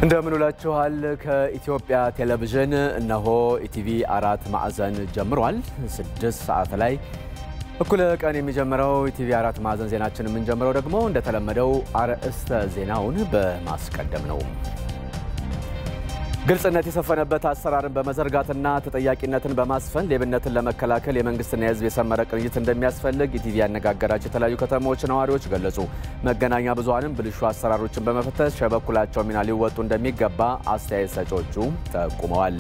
እንደምን ውላችኋል። ከኢትዮጵያ ቴሌቪዥን እነሆ ኢቲቪ አራት ማዕዘን ጀምሯል። ስድስት ሰዓት ላይ እኩለ ቀን የሚጀምረው ኢቲቪ አራት ማዕዘን ዜናችን የምንጀምረው ደግሞ እንደተለመደው አርዕስተ ዜናውን በማስቀደም ነው። ግልጽነት የሰፈነበት አሰራርን በመዘርጋትና ተጠያቂነትን በማስፈን ሌብነትን ለመከላከል የመንግስትና የሕዝብ የሰመረ ቅንጅት እንደሚያስፈልግ ኢቲቪ ያነጋገራቸው የተለያዩ ከተሞች ነዋሪዎች ገለጹ። መገናኛ ብዙኃንም ብልሹ አሰራሮችን በመፈተሽ የበኩላቸው ሚና ሊወጡ እንደሚገባ አስተያየት ሰጪዎቹ ጠቁመዋል።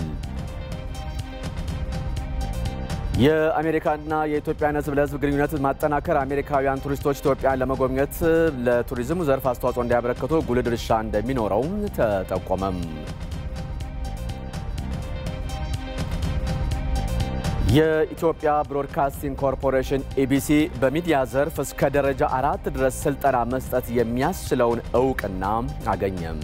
የአሜሪካና የኢትዮጵያን ሕዝብ ለሕዝብ ግንኙነት ማጠናከር አሜሪካውያን ቱሪስቶች ኢትዮጵያን ለመጎብኘት ለቱሪዝሙ ዘርፍ አስተዋጽኦ እንዲያበረክቱ ጉልህ ድርሻ እንደሚኖረው ተጠቆመም። የኢትዮጵያ ብሮድካስቲንግ ኮርፖሬሽን ኢቢሲ በሚዲያ ዘርፍ እስከ ደረጃ አራት ድረስ ስልጠና መስጠት የሚያስችለውን እውቅና አገኘም።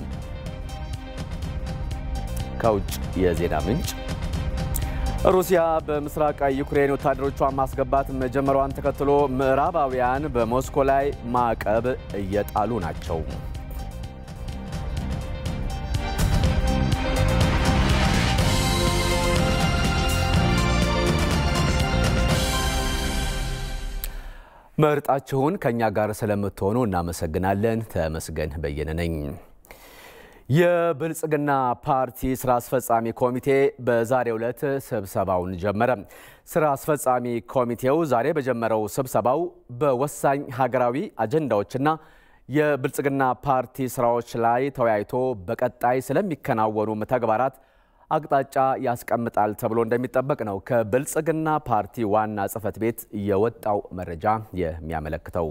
ከውጭ የዜና ምንጭ ሩሲያ በምስራቃዊ ዩክሬን ወታደሮቿን ማስገባት መጀመሯን ተከትሎ ምዕራባውያን በሞስኮ ላይ ማዕቀብ እየጣሉ ናቸው። መርጣችሁን ከእኛ ጋር ስለምትሆኑ እናመሰግናለን። ተመስገን በየነ ነኝ። የብልጽግና ፓርቲ ስራ አስፈጻሚ ኮሚቴ በዛሬው ዕለት ስብሰባውን ጀመረ። ስራ አስፈጻሚ ኮሚቴው ዛሬ በጀመረው ስብሰባው በወሳኝ ሀገራዊ አጀንዳዎችና የብልጽግና ፓርቲ ስራዎች ላይ ተወያይቶ በቀጣይ ስለሚከናወኑ ተግባራት አቅጣጫ ያስቀምጣል ተብሎ እንደሚጠበቅ ነው ከብልጽግና ፓርቲ ዋና ጽሕፈት ቤት የወጣው መረጃ የሚያመለክተው።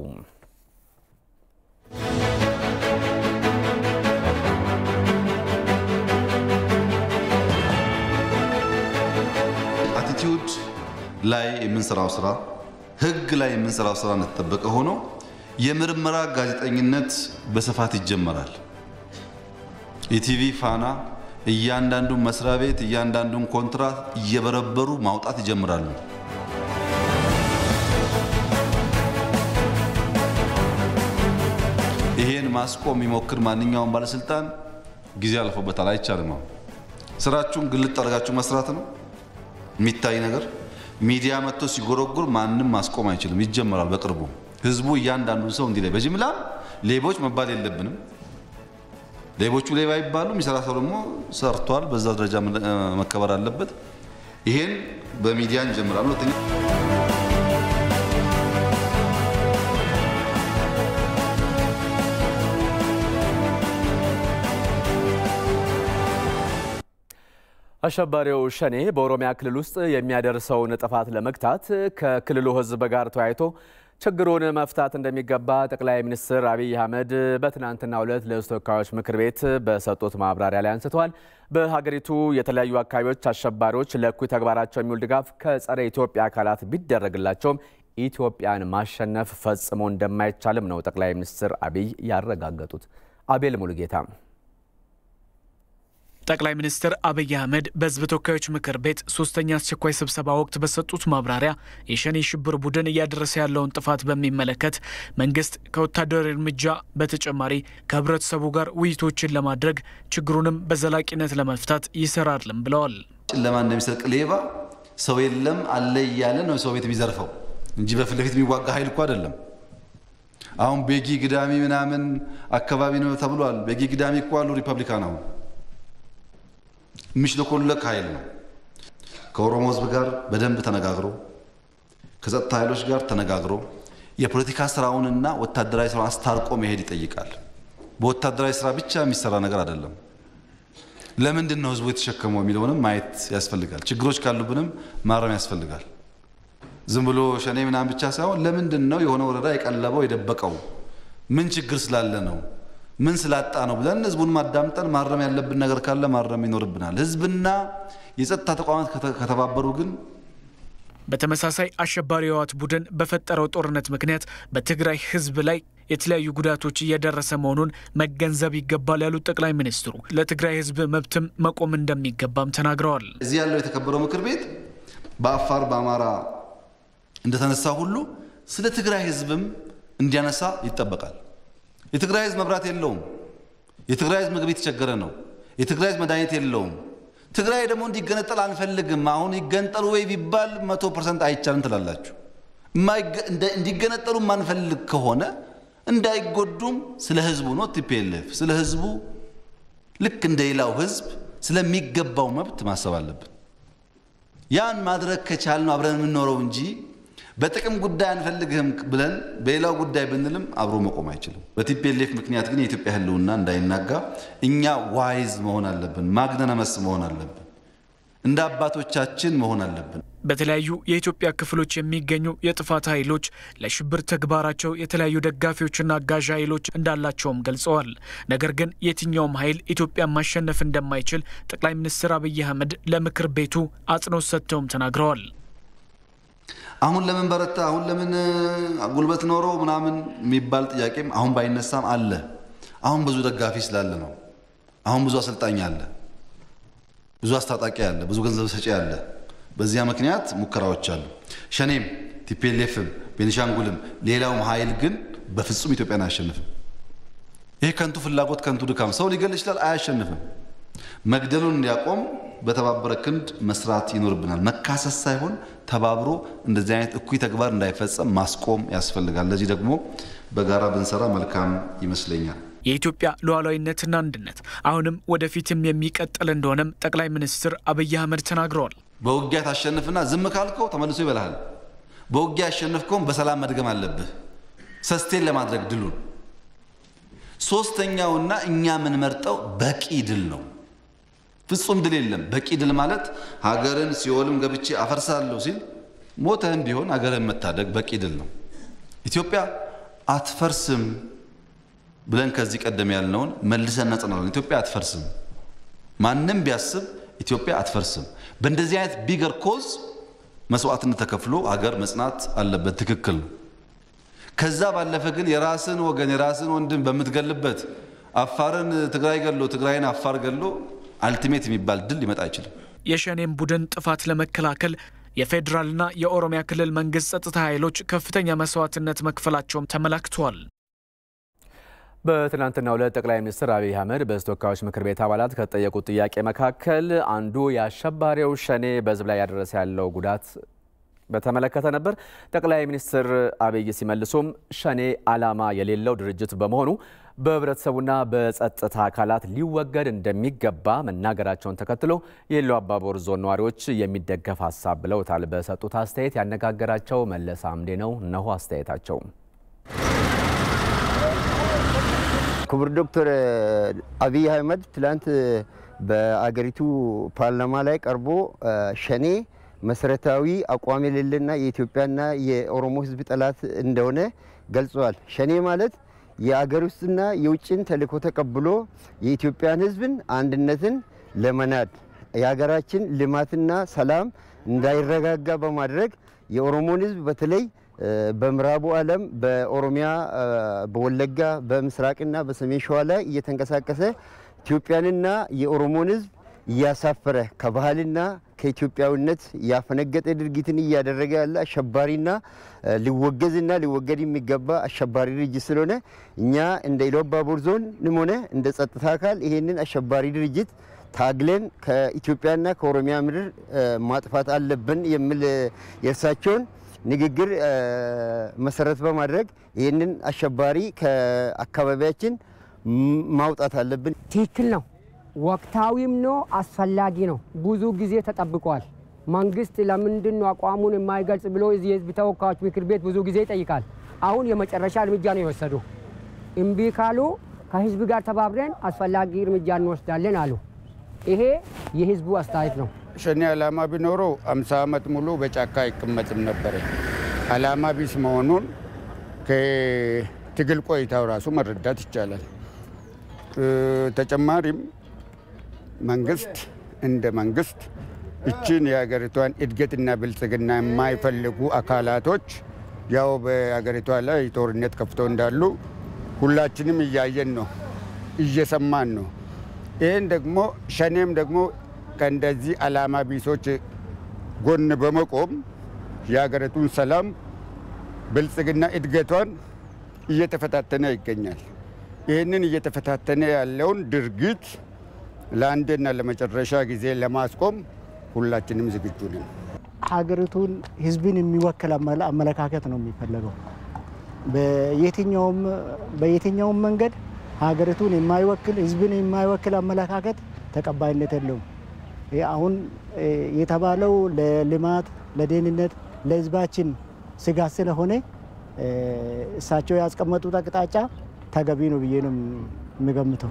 አቲቲዩድ ላይ የምንሰራው ስራ፣ ህግ ላይ የምንሰራው ስራ እንደተጠበቀ ሆኖ የምርመራ ጋዜጠኝነት በስፋት ይጀመራል። ኢቲቪ ፋና እያንዳንዱን መስሪያ ቤት እያንዳንዱን ኮንትራት እየበረበሩ ማውጣት ይጀምራሉ። ይሄን ማስቆም የሚሞክር ማንኛውም ባለስልጣን ጊዜ አልፎበታል፣ አይቻልም። ነው ስራችሁን ግልጥ አድርጋችሁ መስራት ነው የሚታይ ነገር። ሚዲያ መጥቶ ሲጎረጉር ማንም ማስቆም አይችልም። ይጀመራል በቅርቡ። ህዝቡ እያንዳንዱን ሰው እንዲህ ላይ በጅምላ ሌቦች መባል የለብንም ሌቦቹ ሌባ ይባሉ፣ የሚሰራ ሰው ደግሞ ሰርቷል። በዛ ደረጃ መከበር አለበት። ይሄን በሚዲያ እንጀምራለን። ሁለተኛ አሸባሪው ሸኔ በኦሮሚያ ክልል ውስጥ የሚያደርሰውን ጥፋት ለመግታት ከክልሉ ህዝብ ጋር ተወያይቶ ችግሩን መፍታት እንደሚገባ ጠቅላይ ሚኒስትር አብይ አህመድ በትናንትናው ዕለት ለሕዝብ ተወካዮች ምክር ቤት በሰጡት ማብራሪያ ላይ አንስተዋል። በሀገሪቱ የተለያዩ አካባቢዎች አሸባሪዎች ለእኩይ ተግባራቸው የሚውል ድጋፍ ከጸረ ኢትዮጵያ አካላት ቢደረግላቸውም ኢትዮጵያን ማሸነፍ ፈጽሞ እንደማይቻልም ነው ጠቅላይ ሚኒስትር አብይ ያረጋገጡት። አቤል ሙሉጌታ ጠቅላይ ሚኒስትር አብይ አህመድ በህዝብ ተወካዮች ምክር ቤት ሶስተኛ አስቸኳይ ስብሰባ ወቅት በሰጡት ማብራሪያ የሸኔ ሽብር ቡድን እያደረሰ ያለውን ጥፋት በሚመለከት መንግስት ከወታደራዊ እርምጃ በተጨማሪ ከህብረተሰቡ ጋር ውይይቶችን ለማድረግ ችግሩንም በዘላቂነት ለመፍታት ይሰራልም ብለዋል። ጨለማ እንደሚሰርቅ ሌባ ሰው የለም አለ እያለ ነው ሰው ቤት የሚዘርፈው እንጂ በፊት ለፊት የሚዋጋ ኃይል እኮ አይደለም። አሁን ቤጊ ግዳሚ ምናምን አካባቢ ነው ተብሏል። ቤጊ ግዳሚ እኮ አሉ ሪፐብሊካን አሁን የሚሽለኮለክ ኃይል ነው። ከኦሮሞ ህዝብ ጋር በደንብ ተነጋግሮ ከጸጥታ ኃይሎች ጋር ተነጋግሮ የፖለቲካ ስራውንና ወታደራዊ ስራውን አስታርቆ መሄድ ይጠይቃል። በወታደራዊ ስራ ብቻ የሚሰራ ነገር አይደለም። ለምንድን ነው ህዝቡ የተሸከመው የሚለውንም ማየት ያስፈልጋል። ችግሮች ካሉብንም ማረም ያስፈልጋል። ዝም ብሎ ሸኔ ምናምን ብቻ ሳይሆን ለምንድን ነው የሆነ ወረዳ የቀለበው የደበቀው ምን ችግር ስላለ ነው ምን ስላጣ ነው ብለን ህዝቡን ማዳምጠን ማረም ያለብን ነገር ካለ ማረም ይኖርብናል። ህዝብና የጸጥታ ተቋማት ከተባበሩ ግን በተመሳሳይ አሸባሪ የህወሓት ቡድን በፈጠረው ጦርነት ምክንያት በትግራይ ህዝብ ላይ የተለያዩ ጉዳቶች እየደረሰ መሆኑን መገንዘብ ይገባል ያሉት ጠቅላይ ሚኒስትሩ ለትግራይ ህዝብ መብትም መቆም እንደሚገባም ተናግረዋል። እዚህ ያለው የተከበረው ምክር ቤት በአፋር በአማራ እንደተነሳ ሁሉ ስለ ትግራይ ህዝብም እንዲያነሳ ይጠበቃል። የትግራይ ህዝብ መብራት የለውም። የትግራይ ህዝብ ምግብ የተቸገረ ነው። የትግራይ ህዝብ መድኃኒት የለውም። ትግራይ ደግሞ እንዲገነጠል አንፈልግም። አሁን ይገንጠሉ ወይ ቢባል መቶ ፐርሰንት አይቻልም ትላላችሁ። እንዲገነጠሉ ማንፈልግ ከሆነ እንዳይጎዱም ስለ ህዝቡ ነው ቲፒኤልኤፍ ስለ ህዝቡ ልክ እንደ ሌላው ህዝብ ስለሚገባው መብት ማሰብ አለብን። ያን ማድረግ ከቻልን አብረን የምንኖረው እንጂ በጥቅም ጉዳይ አንፈልግህም ብለን በሌላው ጉዳይ ብንልም አብሮ መቆም አይችልም። በቲፒኤልኤፍ ምክንያት ግን የኢትዮጵያ ህልውና እንዳይናጋ እኛ ዋይዝ መሆን አለብን። ማግነነመስ መሆን አለብን። እንደ አባቶቻችን መሆን አለብን። በተለያዩ የኢትዮጵያ ክፍሎች የሚገኙ የጥፋት ኃይሎች ለሽብር ተግባራቸው የተለያዩ ደጋፊዎችና አጋዥ ኃይሎች እንዳላቸውም ገልጸዋል። ነገር ግን የትኛውም ኃይል ኢትዮጵያን ማሸነፍ እንደማይችል ጠቅላይ ሚኒስትር አብይ አህመድ ለምክር ቤቱ አጽንኦት ሰጥተውም ተናግረዋል። አሁን ለምን በረታ፣ አሁን ለምን ጉልበት ኖሮ ምናምን የሚባል ጥያቄም አሁን ባይነሳም አለ። አሁን ብዙ ደጋፊ ስላለ ነው። አሁን ብዙ አሰልጣኝ አለ፣ ብዙ አስታጣቂ አለ፣ ብዙ ገንዘብ ሰጪ አለ። በዚያ ምክንያት ሙከራዎች አሉ። ሸኔም ቲፒኤልኤፍም ቤኒሻንጉልም ሌላውም ኃይል ግን በፍጹም ኢትዮጵያን አያሸንፍም። ይህ ከንቱ ፍላጎት፣ ከንቱ ድካም ሰው ሊገል ይችላል፣ አያሸንፍም። መግደሉን እንዲያቆም በተባበረ ክንድ መስራት ይኖርብናል። መካሰስ ሳይሆን ተባብሮ እንደዚህ አይነት እኩይ ተግባር እንዳይፈጸም ማስቆም ያስፈልጋል። ለዚህ ደግሞ በጋራ ብንሰራ መልካም ይመስለኛል። የኢትዮጵያ ሉዓላዊነትና አንድነት አሁንም ወደፊትም የሚቀጥል እንደሆነም ጠቅላይ ሚኒስትር አብይ አህመድ ተናግረዋል። በውጊያ ታሸንፍና ዝም ካልከው ተመልሶ ይበልሃል። በውጊያ ያሸንፍከውን በሰላም መድገም አለብህ፣ ሰስቴን ለማድረግ ድሉን። ሶስተኛውና እኛ የምንመርጠው በቂ ድል ነው። ፍጹም ድል የለም። በቂ ድል ማለት ሀገርን ሲኦልም ገብቼ አፈርሳለሁ ሲል ሞተህም ቢሆን ሀገርን መታደግ በቂ ድል ነው። ኢትዮጵያ አትፈርስም ብለን ከዚህ ቀደም ያልነውን መልሰን እናጸናለን። ኢትዮጵያ አትፈርስም። ማንም ቢያስብ ኢትዮጵያ አትፈርስም። በእንደዚህ አይነት ቢገር ኮዝ መስዋዕትነት ተከፍሎ ሀገር መጽናት አለበት። ትክክል ነው። ከዛ ባለፈ ግን የራስን ወገን የራስን ወንድም በምትገልበት አፋርን ትግራይ ገሎ ትግራይን አፋር ገሎ አልቲሜት የሚባል ድል ሊመጣ አይችልም። የሸኔን ቡድን ጥፋት ለመከላከል የፌዴራልና የኦሮሚያ ክልል መንግስት ጸጥታ ኃይሎች ከፍተኛ መስዋዕትነት መክፈላቸውም ተመላክቷል። በትናንትናው ዕለት ጠቅላይ ሚኒስትር አብይ አህመድ በሕዝብ ተወካዮች ምክር ቤት አባላት ከተጠየቁት ጥያቄ መካከል አንዱ የአሸባሪው ሸኔ በሕዝብ ላይ ያደረሰ ያለው ጉዳት በተመለከተ ነበር። ጠቅላይ ሚኒስትር አብይ ሲመልሱም ሸኔ ዓላማ የሌለው ድርጅት በመሆኑ በህብረተሰቡና በጸጥታ አካላት ሊወገድ እንደሚገባ መናገራቸውን ተከትሎ የኢሉ አባቦር ዞን ነዋሪዎች የሚደገፍ ሀሳብ ብለውታል። በሰጡት አስተያየት ያነጋገራቸው መለስ አምዴ ነው። እነሆ አስተያየታቸው። ክቡር ዶክተር አብይ አህመድ ትላንት በአገሪቱ ፓርላማ ላይ ቀርቦ ሸኔ መሰረታዊ አቋም የሌለና የኢትዮጵያና የኦሮሞ ህዝብ ጠላት እንደሆነ ገልጸዋል። ሸኔ ማለት የአገር ውስጥና የውጭን ተልዕኮ ተቀብሎ የኢትዮጵያን ህዝብን አንድነትን ለመናድ የሀገራችን ልማትና ሰላም እንዳይረጋጋ በማድረግ የኦሮሞን ህዝብ በተለይ በምዕራቡ ዓለም በኦሮሚያ፣ በወለጋ፣ በምስራቅና በሰሜን ሸዋ ላይ እየተንቀሳቀሰ ኢትዮጵያንና የኦሮሞን ህዝብ እያሳፈረ ከባህልና ከኢትዮጵያዊነት ያፈነገጠ ድርጊትን እያደረገ ያለ አሸባሪና ሊወገዝና ሊወገድ የሚገባ አሸባሪ ድርጅት ስለሆነ እኛ እንደ ኢሉ አባቦር ዞንም ሆነ እንደ ጸጥታ አካል ይሄንን አሸባሪ ድርጅት ታግለን ከኢትዮጵያና ከኦሮሚያ ምድር ማጥፋት አለብን የሚል የእርሳቸውን ንግግር መሰረት በማድረግ ይህንን አሸባሪ ከአካባቢያችን ማውጣት አለብን። ትክክል ነው። ወቅታዊም ነው፣ አስፈላጊ ነው። ብዙ ጊዜ ተጠብቋል። መንግስት ለምንድን ነው አቋሙን የማይገልጽ ብሎ የህዝብ ተወካዮች ምክር ቤት ብዙ ጊዜ ይጠይቃል። አሁን የመጨረሻ እርምጃ ነው የወሰዱ። እምቢ ካሉ ከህዝብ ጋር ተባብረን አስፈላጊ እርምጃ እንወስዳለን አሉ። ይሄ የህዝቡ አስተያየት ነው። ሸኔ ዓላማ ቢኖረው አምሳ ዓመት ሙሉ በጫካ አይቀመጥም ነበረ። ዓላማ ቢስ መሆኑን ከትግል ቆይታው ራሱ መረዳት ይቻላል። ተጨማሪም መንግስት እንደ መንግስት እችን የሀገሪቷን እድገትና ብልጽግና የማይፈልጉ አካላቶች ያው በሀገሪቷ ላይ ጦርነት ከፍተው እንዳሉ ሁላችንም እያየን ነው፣ እየሰማን ነው። ይህን ደግሞ ሸኔም ደግሞ ከእንደዚህ ዓላማ ቢሶች ጎን በመቆም የሀገሪቱን ሰላም ብልጽግና እድገቷን እየተፈታተነ ይገኛል። ይህንን እየተፈታተነ ያለውን ድርጊት ለአንድና ለመጨረሻ ጊዜ ለማስቆም ሁላችንም ዝግጁ ነን። ሀገሪቱን ህዝብን የሚወክል አመለካከት ነው የሚፈለገው። በየትኛውም በየትኛውም መንገድ ሀገሪቱን የማይወክል ህዝብን የማይወክል አመለካከት ተቀባይነት የለውም። አሁን የተባለው ለልማት፣ ለደህንነት፣ ለህዝባችን ስጋት ስለሆነ እሳቸው ያስቀመጡት አቅጣጫ ተገቢ ነው ብዬ ነው የምገምተው።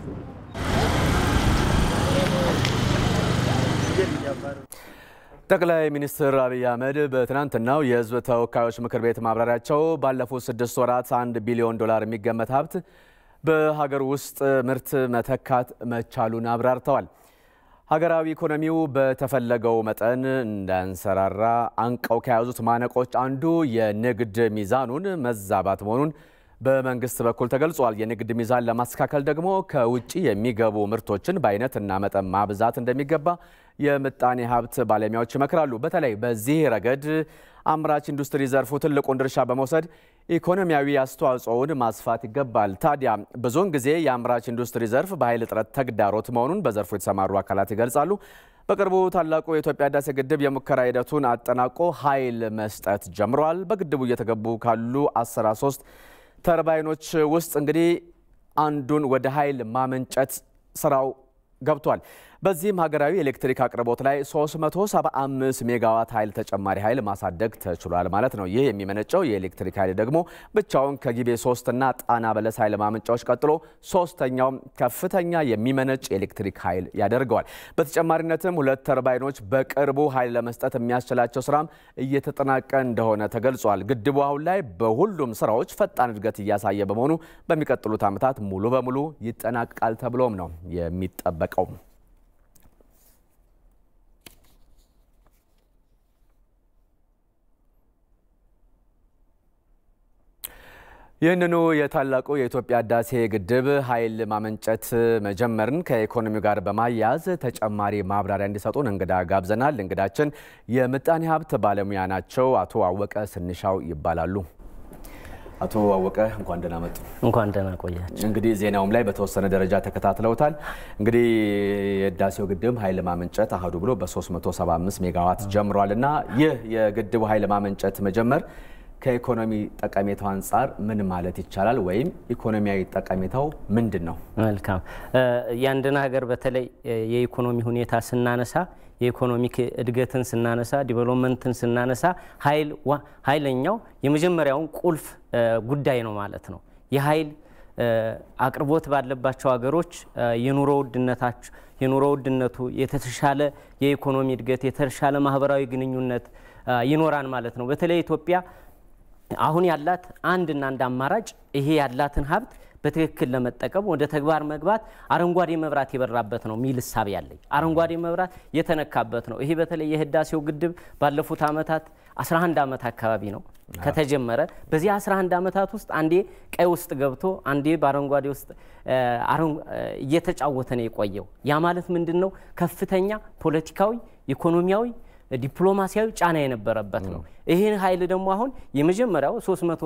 ጠቅላይ ሚኒስትር አብይ አህመድ በትናንትናው የህዝብ ተወካዮች ምክር ቤት ማብራሪያቸው ባለፉት ስድስት ወራት አንድ ቢሊዮን ዶላር የሚገመት ሀብት በሀገር ውስጥ ምርት መተካት መቻሉን አብራርተዋል። ሀገራዊ ኢኮኖሚው በተፈለገው መጠን እንዳንሰራራ አንቀው ከያዙት ማነቆች አንዱ የንግድ ሚዛኑን መዛባት መሆኑን በመንግስት በኩል ተገልጿል። የንግድ ሚዛን ለማስተካከል ደግሞ ከውጭ የሚገቡ ምርቶችን በአይነትና መጠን ማብዛት እንደሚገባ የምጣኔ ሀብት ባለሙያዎች ይመክራሉ። በተለይ በዚህ ረገድ አምራች ኢንዱስትሪ ዘርፉ ትልቁን ድርሻ በመውሰድ ኢኮኖሚያዊ አስተዋጽኦውን ማስፋት ይገባል። ታዲያ ብዙውን ጊዜ የአምራች ኢንዱስትሪ ዘርፍ በኃይል እጥረት ተግዳሮት መሆኑን በዘርፉ የተሰማሩ አካላት ይገልጻሉ። በቅርቡ ታላቁ የኢትዮጵያ ህዳሴ ግድብ የሙከራ ሂደቱን አጠናቆ ኃይል መስጠት ጀምሯል። በግድቡ እየተገቡ ካሉ 13 ተርባይኖች ውስጥ እንግዲህ አንዱን ወደ ኃይል ማመንጨት ስራው ገብቷል። በዚህም ሀገራዊ የኤሌክትሪክ አቅርቦት ላይ 375 ሜጋዋት ኃይል ተጨማሪ ኃይል ማሳደግ ተችሏል ማለት ነው። ይህ የሚመነጨው የኤሌክትሪክ ኃይል ደግሞ ብቻውን ከጊቤ ሶስት እና ጣና በለስ ኃይል ማመንጫዎች ቀጥሎ ሶስተኛውም ከፍተኛ የሚመነጭ የኤሌክትሪክ ኃይል ያደርገዋል። በተጨማሪነትም ሁለት ተርባይኖች በቅርቡ ኃይል ለመስጠት የሚያስችላቸው ስራም እየተጠናቀ እንደሆነ ተገልጿል። ግድቡ አሁን ላይ በሁሉም ስራዎች ፈጣን እድገት እያሳየ በመሆኑ በሚቀጥሉት ዓመታት ሙሉ በሙሉ ይጠናቀቃል ተብሎም ነው የሚጠበቀው። ይህንኑ የታላቁ የኢትዮጵያ ህዳሴ ግድብ ኃይል ማመንጨት መጀመርን ከኢኮኖሚው ጋር በማያያዝ ተጨማሪ ማብራሪያ እንዲሰጡን እንግዳ ጋብዘናል። እንግዳችን የምጣኔ ሀብት ባለሙያ ናቸው። አቶ አወቀ ስንሻው ይባላሉ። አቶ አወቀ እንኳን ደህና መጡ። እንኳን ደህና ቆያችሁ። እንግዲህ ዜናውም ላይ በተወሰነ ደረጃ ተከታትለውታል። እንግዲህ የህዳሴው ግድብ ኃይል ማመንጨት አህዱ ብሎ በ375 ሜጋዋት ጀምሯል እና ይህ የግድቡ ኃይል ማመንጨት መጀመር ከኢኮኖሚ ጠቀሜታው አንጻር ምን ማለት ይቻላል? ወይም ኢኮኖሚያዊ ጠቀሜታው ምንድን ነው? መልካም። የአንድን ሀገር በተለይ የኢኮኖሚ ሁኔታ ስናነሳ የኢኮኖሚክ እድገትን ስናነሳ ዲቨሎፕመንትን ስናነሳ ኃይለኛው የመጀመሪያውን ቁልፍ ጉዳይ ነው ማለት ነው። የኃይል አቅርቦት ባለባቸው ሀገሮች የኑሮ ውድነታቸው የኑሮ ውድነቱ የተሻለ የኢኮኖሚ እድገት የተሻለ ማህበራዊ ግንኙነት ይኖራል ማለት ነው። በተለይ ኢትዮጵያ አሁን ያላት አንድና አንድ አማራጭ ይሄ ያላትን ሀብት በትክክል ለመጠቀም ወደ ተግባር መግባት አረንጓዴ መብራት የበራበት ነው ሚል እሳቤ ያለኝ አረንጓዴ መብራት የተነካበት ነው። ይሄ በተለይ የህዳሴው ግድብ ባለፉት ዓመታት 11 ዓመት አካባቢ ነው ከተጀመረ። በዚህ 11 ዓመታት ውስጥ አንዴ ቀይ ውስጥ ገብቶ አንዴ በአረንጓዴ ውስጥ እየተጫወተ ነው የቆየው። ያ ማለት ምንድን ነው? ከፍተኛ ፖለቲካዊ፣ ኢኮኖሚያዊ ዲፕሎማሲያዊ ጫና የነበረበት ነው። ይህን ኃይል ደግሞ አሁን የመጀመሪያው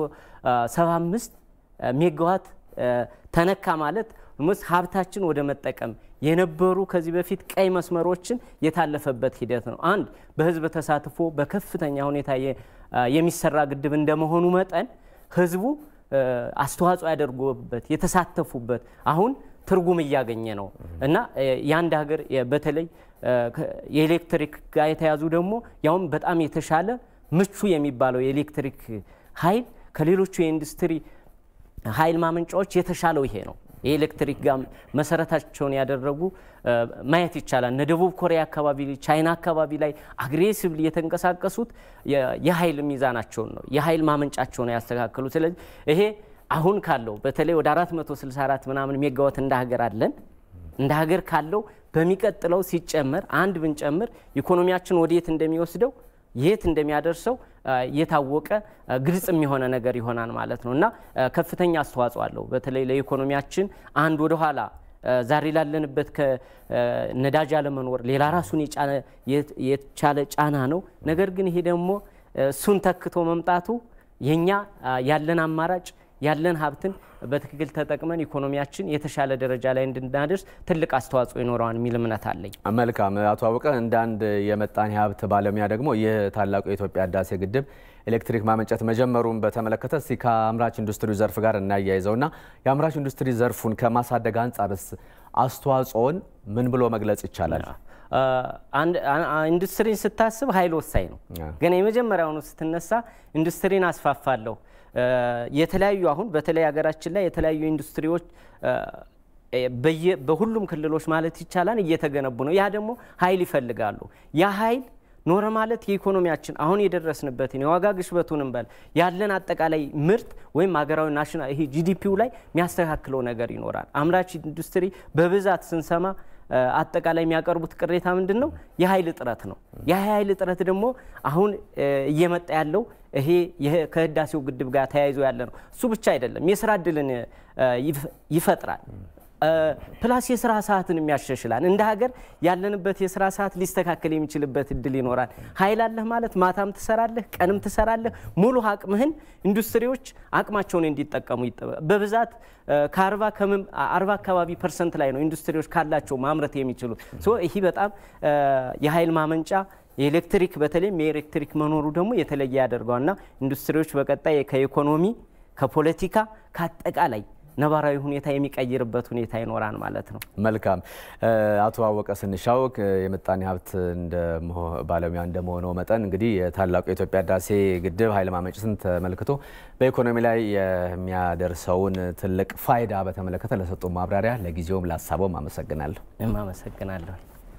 375 ሜጋዋት ተነካ ማለት ምስ ሀብታችን ወደ መጠቀም የነበሩ ከዚህ በፊት ቀይ መስመሮችን የታለፈበት ሂደት ነው። አንድ በህዝብ ተሳትፎ በከፍተኛ ሁኔታ የሚሰራ ግድብ እንደመሆኑ መጠን ህዝቡ አስተዋጽኦ ያደርጉበት የተሳተፉበት አሁን ትርጉም እያገኘ ነው እና የአንድ ሀገር በተለይ የኤሌክትሪክ ጋር የተያዙ ደግሞ ያውም በጣም የተሻለ ምቹ የሚባለው የኤሌክትሪክ ኃይል ከሌሎቹ የኢንዱስትሪ ኃይል ማመንጫዎች የተሻለው ይሄ ነው። የኤሌክትሪክ ጋር መሰረታቸውን ያደረጉ ማየት ይቻላል። እነ ደቡብ ኮሪያ አካባቢ፣ ቻይና አካባቢ ላይ አግሬሲቭሊ የተንቀሳቀሱት የኃይል ሚዛናቸውን ነው የኃይል ማመንጫቸውን ያስተካከሉ። ስለዚህ ይሄ አሁን ካለው በተለይ ወደ 464 ምናምን ሜጋዋት እንደ ሀገር አለን እንደ ሀገር ካለው በሚቀጥለው ሲጨመር አንድ ብንጨምር ኢኮኖሚያችን ወዴት እንደሚወስደው የት እንደሚያደርሰው የታወቀ ግልጽ የሚሆነ ነገር ይሆናል ማለት ነው እና ከፍተኛ አስተዋጽኦ አለው። በተለይ ለኢኮኖሚያችን አንድ ወደኋላ ዛሬ ላለንበት ከነዳጅ አለመኖር ሌላ ራሱን የቻለ ጫና ነው። ነገር ግን ይሄ ደግሞ እሱን ተክቶ መምጣቱ የኛ ያለን አማራጭ ያለን ሀብትን በትክክል ተጠቅመን ኢኮኖሚያችን የተሻለ ደረጃ ላይ እንድናደርስ ትልቅ አስተዋጽኦ ይኖረዋል የሚል እምነት አለኝ። መልካም አቶ አወቀ፣ እንደ አንድ የመጣኔ ሀብት ባለሙያ ደግሞ ይህ ታላቁ የኢትዮጵያ ህዳሴ ግድብ ኤሌክትሪክ ማመንጨት መጀመሩን በተመለከተ እስቲ ከአምራች ኢንዱስትሪ ዘርፍ ጋር እናያይዘውና የአምራች ኢንዱስትሪ ዘርፉን ከማሳደግ አንጻርስ አስተዋጽኦን ምን ብሎ መግለጽ ይቻላል? ኢንዱስትሪን ስታስብ ኃይል ወሳኝ ነው። ግን የመጀመሪያውኑ ስትነሳ ኢንዱስትሪን አስፋፋለሁ የተለያዩ አሁን በተለይ ሀገራችን ላይ የተለያዩ ኢንዱስትሪዎች በሁሉም ክልሎች ማለት ይቻላል እየተገነቡ ነው። ያ ደግሞ ኃይል ይፈልጋሉ። ያ ኃይል ኖረ ማለት የኢኮኖሚያችን አሁን የደረስንበትን የዋጋ ግሽበቱንም በል ያለን አጠቃላይ ምርት ወይም ሀገራዊ ናሽናል ይሄ ጂዲፒው ላይ የሚያስተካክለው ነገር ይኖራል። አምራች ኢንዱስትሪ በብዛት ስንሰማ አጠቃላይ የሚያቀርቡት ቅሬታ ምንድን ነው? የኃይል እጥረት ነው። የኃይል እጥረት ደግሞ አሁን እየመጣ ያለው ይሄ ከህዳሴው ግድብ ጋር ተያይዞ ያለ ነው። እሱ ብቻ አይደለም፣ የስራ እድልን ይፈጥራል። ፕላስ የስራ ሰዓትን የሚያሻሽላል። እንደ ሀገር ያለንበት የስራ ሰዓት ሊስተካከል የሚችልበት እድል ይኖራል። ኃይል አለህ ማለት ማታም ትሰራለህ፣ ቀንም ትሰራለህ። ሙሉ አቅምህን ኢንዱስትሪዎች አቅማቸውን እንዲጠቀሙ በብዛት ከአርባ አርባ አካባቢ ፐርሰንት ላይ ነው ኢንዱስትሪዎች ካላቸው ማምረት የሚችሉት። ይህ በጣም የኃይል ማመንጫ የኤሌክትሪክ በተለይም የኤሌክትሪክ መኖሩ ደግሞ የተለየ ያደርገዋልና ኢንዱስትሪዎች በቀጣይ ከኢኮኖሚ ከፖለቲካ ከአጠቃላይ ነባራዊ ሁኔታ የሚቀይርበት ሁኔታ ይኖራል ማለት ነው። መልካም አቶ አወቀ ስንሻው የምጣኔ ሀብት ባለሙያ እንደመሆነው መጠን እንግዲህ የታላቁ የኢትዮጵያ ህዳሴ ግድብ ኃይል ማመንጨትን ተመልክቶ በኢኮኖሚ ላይ የሚያደርሰውን ትልቅ ፋይዳ በተመለከተ ለሰጡ ማብራሪያ ለጊዜውም ላሳበውም አመሰግናለሁ። አመሰግናለሁ።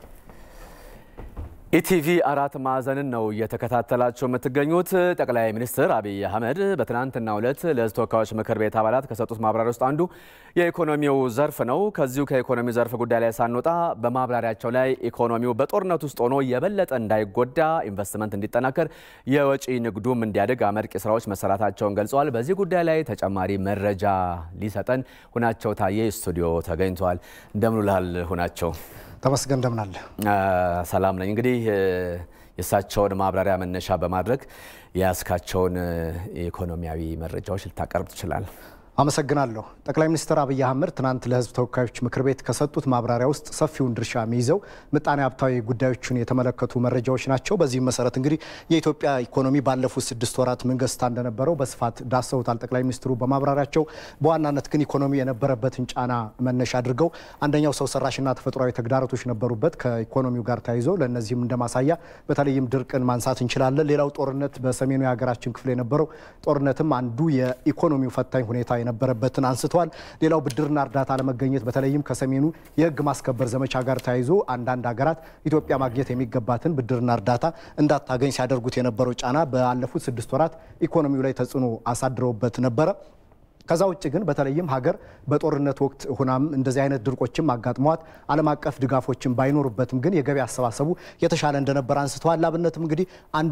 ኢቲቪ አራት ማዕዘንን ነው እየተከታተላቸው የምትገኙት። ጠቅላይ ሚኒስትር አብይ አህመድ በትናንትናው ዕለት ለህዝብ ተወካዮች ምክር ቤት አባላት ከሰጡት ማብራሪያ ውስጥ አንዱ የኢኮኖሚው ዘርፍ ነው። ከዚሁ ከኢኮኖሚው ዘርፍ ጉዳይ ላይ ሳንወጣ በማብራሪያቸው ላይ ኢኮኖሚው በጦርነት ውስጥ ሆኖ የበለጠ እንዳይጎዳ ኢንቨስትመንት እንዲጠናከር፣ የወጪ ንግዱም እንዲያድግ አመርቂ ስራዎች መሰራታቸውን ገልጸዋል። በዚህ ጉዳይ ላይ ተጨማሪ መረጃ ሊሰጠን ሁናቸው ታዬ ስቱዲዮ ተገኝተዋል። እንደምን ውለሃል ሁናቸው? ተመስገን እንደምን አለ? ሰላም ነኝ። እንግዲህ የእሳቸውን ማብራሪያ መነሻ በማድረግ የያዝካቸውን ኢኮኖሚያዊ መረጃዎች ልታቀርብ ትችላለህ? አመሰግናለሁ። ጠቅላይ ሚኒስትር አብይ አህመድ ትናንት ለህዝብ ተወካዮች ምክር ቤት ከሰጡት ማብራሪያ ውስጥ ሰፊውን ድርሻ የሚይዘው ምጣኔ ሀብታዊ ጉዳዮችን የተመለከቱ መረጃዎች ናቸው። በዚህም መሰረት እንግዲህ የኢትዮጵያ ኢኮኖሚ ባለፉት ስድስት ወራት ምን ገጽታ እንደነበረው በስፋት ዳሰውታል ጠቅላይ ሚኒስትሩ በማብራሪያቸው። በዋናነት ግን ኢኮኖሚ የነበረበትን ጫና መነሻ አድርገው አንደኛው ሰው ሰራሽና ተፈጥሯዊ ተግዳሮቶች ነበሩበት ከኢኮኖሚው ጋር ተያይዞ ለእነዚህም እንደማሳያ በተለይም ድርቅን ማንሳት እንችላለን። ሌላው ጦርነት በሰሜኑ የሀገራችን ክፍል የነበረው ጦርነትም አንዱ የኢኮኖሚው ፈታኝ ሁኔታ የነበረበትን አንስተዋል። ሌላው ብድርና እርዳታ አለመገኘት በተለይም ከሰሜኑ የህግ ማስከበር ዘመቻ ጋር ተያይዞ አንዳንድ ሀገራት ኢትዮጵያ ማግኘት የሚገባትን ብድርና እርዳታ እንዳታገኝ ሲያደርጉት የነበረው ጫና ባለፉት ስድስት ወራት ኢኮኖሚው ላይ ተጽዕኖ አሳድረውበት ነበረ። ከዛ ውጭ ግን በተለይም ሀገር በጦርነት ወቅት ሁናም እንደዚህ አይነት ድርቆችም አጋጥመዋት ዓለም አቀፍ ድጋፎችን ባይኖሩበትም ግን የገቢ አሰባሰቡ የተሻለ እንደነበር አንስተዋል። ላብነትም እንግዲህ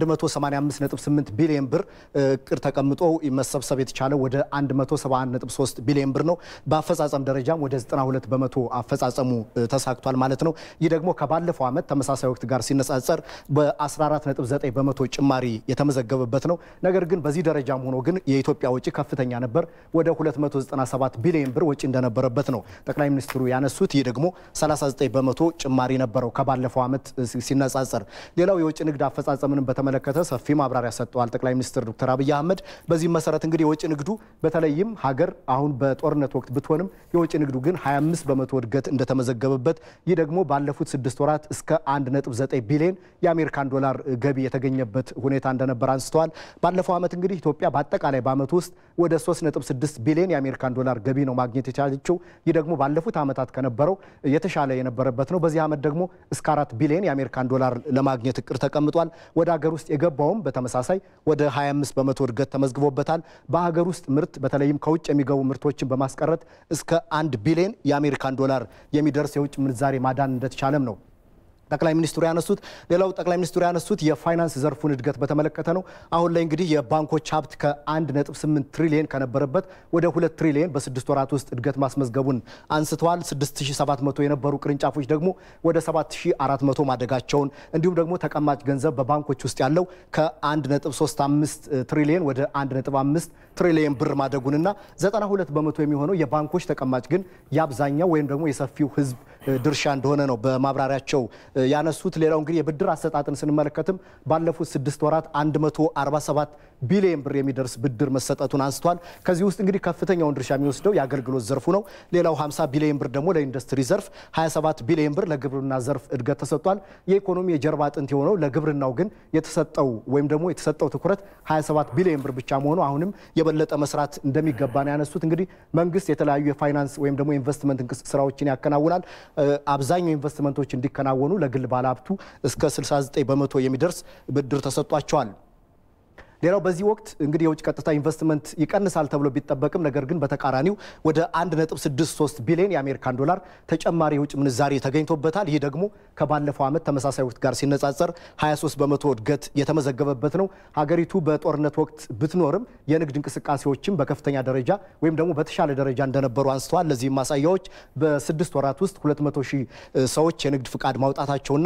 185.8 ቢሊዮን ብር እቅድ ተቀምጦ መሰብሰብ የተቻለው ወደ 171.3 ቢሊዮን ብር ነው። በአፈጻጸም ደረጃም ወደ 92 በመቶ አፈጻጸሙ ተሳክቷል ማለት ነው። ይህ ደግሞ ከባለፈው ዓመት ተመሳሳይ ወቅት ጋር ሲነጻጸር በ14.9 በመቶ ጭማሪ የተመዘገበበት ነው። ነገር ግን በዚህ ደረጃም ሆኖ ግን የኢትዮጵያ ወጪ ከፍተኛ ነበር። ወደ 297 ቢሊዮን ብር ወጪ እንደነበረበት ነው ጠቅላይ ሚኒስትሩ ያነሱት። ይህ ደግሞ 39 በመቶ ጭማሪ ነበረው ከባለፈው ዓመት ሲነጻጸር። ሌላው የውጭ ንግድ አፈጻጸምንም በተመለከተ ሰፊ ማብራሪያ ሰጥተዋል ጠቅላይ ሚኒስትር ዶክተር አብይ አህመድ። በዚህም መሰረት እንግዲህ የውጭ ንግዱ በተለይም ሀገር አሁን በጦርነት ወቅት ብትሆንም የውጭ ንግዱ ግን 25 በመቶ እድገት እንደተመዘገበበት፣ ይህ ደግሞ ባለፉት ስድስት ወራት እስከ 1.9 ቢሊዮን የአሜሪካን ዶላር ገቢ የተገኘበት ሁኔታ እንደነበር አንስተዋል። ባለፈው ዓመት እንግዲህ ኢትዮጵያ በአጠቃላይ በዓመቱ ውስጥ ወደ 3.6 ቢሊዮን የአሜሪካን ዶላር ገቢ ነው ማግኘት የቻለችው። ይህ ደግሞ ባለፉት ዓመታት ከነበረው የተሻለ የነበረበት ነው። በዚህ ዓመት ደግሞ እስከ አራት ቢሊዮን የአሜሪካን ዶላር ለማግኘት እቅድ ተቀምጧል። ወደ ሀገር ውስጥ የገባውም በተመሳሳይ ወደ 25 በመቶ እድገት ተመዝግቦበታል። በሀገር ውስጥ ምርት በተለይም ከውጭ የሚገቡ ምርቶችን በማስቀረት እስከ አንድ ቢሊዮን የአሜሪካን ዶላር የሚደርስ የውጭ ምንዛሬ ማዳን እንደተቻለም ነው ጠቅላይ ሚኒስትሩ ያነሱት። ሌላው ጠቅላይ ሚኒስትሩ ያነሱት የፋይናንስ ዘርፉን እድገት በተመለከተ ነው። አሁን ላይ እንግዲህ የባንኮች ሀብት ከ1.8 ትሪሊየን ከነበረበት ወደ 2 ትሪሊየን በስድስት ወራት ውስጥ እድገት ማስመዝገቡን አንስተዋል። 6700 የነበሩ ቅርንጫፎች ደግሞ ወደ 7400 ማደጋቸውን እንዲሁም ደግሞ ተቀማጭ ገንዘብ በባንኮች ውስጥ ያለው ከ1.35 ትሪሊየን ወደ 1.5 ትሪሊየን ብር ማደጉንና 92 በመቶ የሚሆነው የባንኮች ተቀማጭ ግን የአብዛኛው ወይም ደግሞ የሰፊው ሕዝብ ድርሻ እንደሆነ ነው በማብራሪያቸው ያነሱት። ሌላው እንግዲህ የብድር አሰጣጥን ስንመለከትም ባለፉት ስድስት ወራት 147 ቢሊየን ብር የሚደርስ ብድር መሰጠቱን አንስቷል። ከዚህ ውስጥ እንግዲህ ከፍተኛውን ድርሻ የሚወስደው የአገልግሎት ዘርፉ ነው። ሌላው 50 ቢሊየን ብር ደግሞ ለኢንዱስትሪ ዘርፍ፣ 27 ቢሊየን ብር ለግብርና ዘርፍ እድገት ተሰጥቷል። የኢኮኖሚ የጀርባ አጥንት የሆነው ለግብርናው ግን የተሰጠው ወይም ደግሞ የተሰጠው ትኩረት 27 ቢሊየን ብር ብቻ መሆኑ አሁንም የበለጠ መስራት እንደሚገባ ነው ያነሱት። እንግዲህ መንግስት የተለያዩ የፋይናንስ ወይም ደግሞ ኢንቨስትመንት ስራዎችን ያከናውናል። አብዛኛው ኢንቨስትመንቶች እንዲከናወኑ ለግል ባለሀብቱ እስከ 69 በመቶ የሚደርስ ብድር ተሰጥቷቸዋል። ሌላው በዚህ ወቅት እንግዲህ የውጭ ቀጥታ ኢንቨስትመንት ይቀንሳል ተብሎ ቢጠበቅም ነገር ግን በተቃራኒው ወደ 1.63 ቢሊዮን የአሜሪካን ዶላር ተጨማሪ የውጭ ምንዛሬ ተገኝቶበታል። ይህ ደግሞ ከባለፈው ዓመት ተመሳሳይ ወቅት ጋር ሲነጻጸር 23 በመቶ እድገት የተመዘገበበት ነው። ሀገሪቱ በጦርነት ወቅት ብትኖርም የንግድ እንቅስቃሴዎችም በከፍተኛ ደረጃ ወይም ደግሞ በተሻለ ደረጃ እንደነበሩ አንስተዋል። ለዚህም ማሳያዎች በስድስት ወራት ውስጥ 200 ሺህ ሰዎች የንግድ ፍቃድ ማውጣታቸውና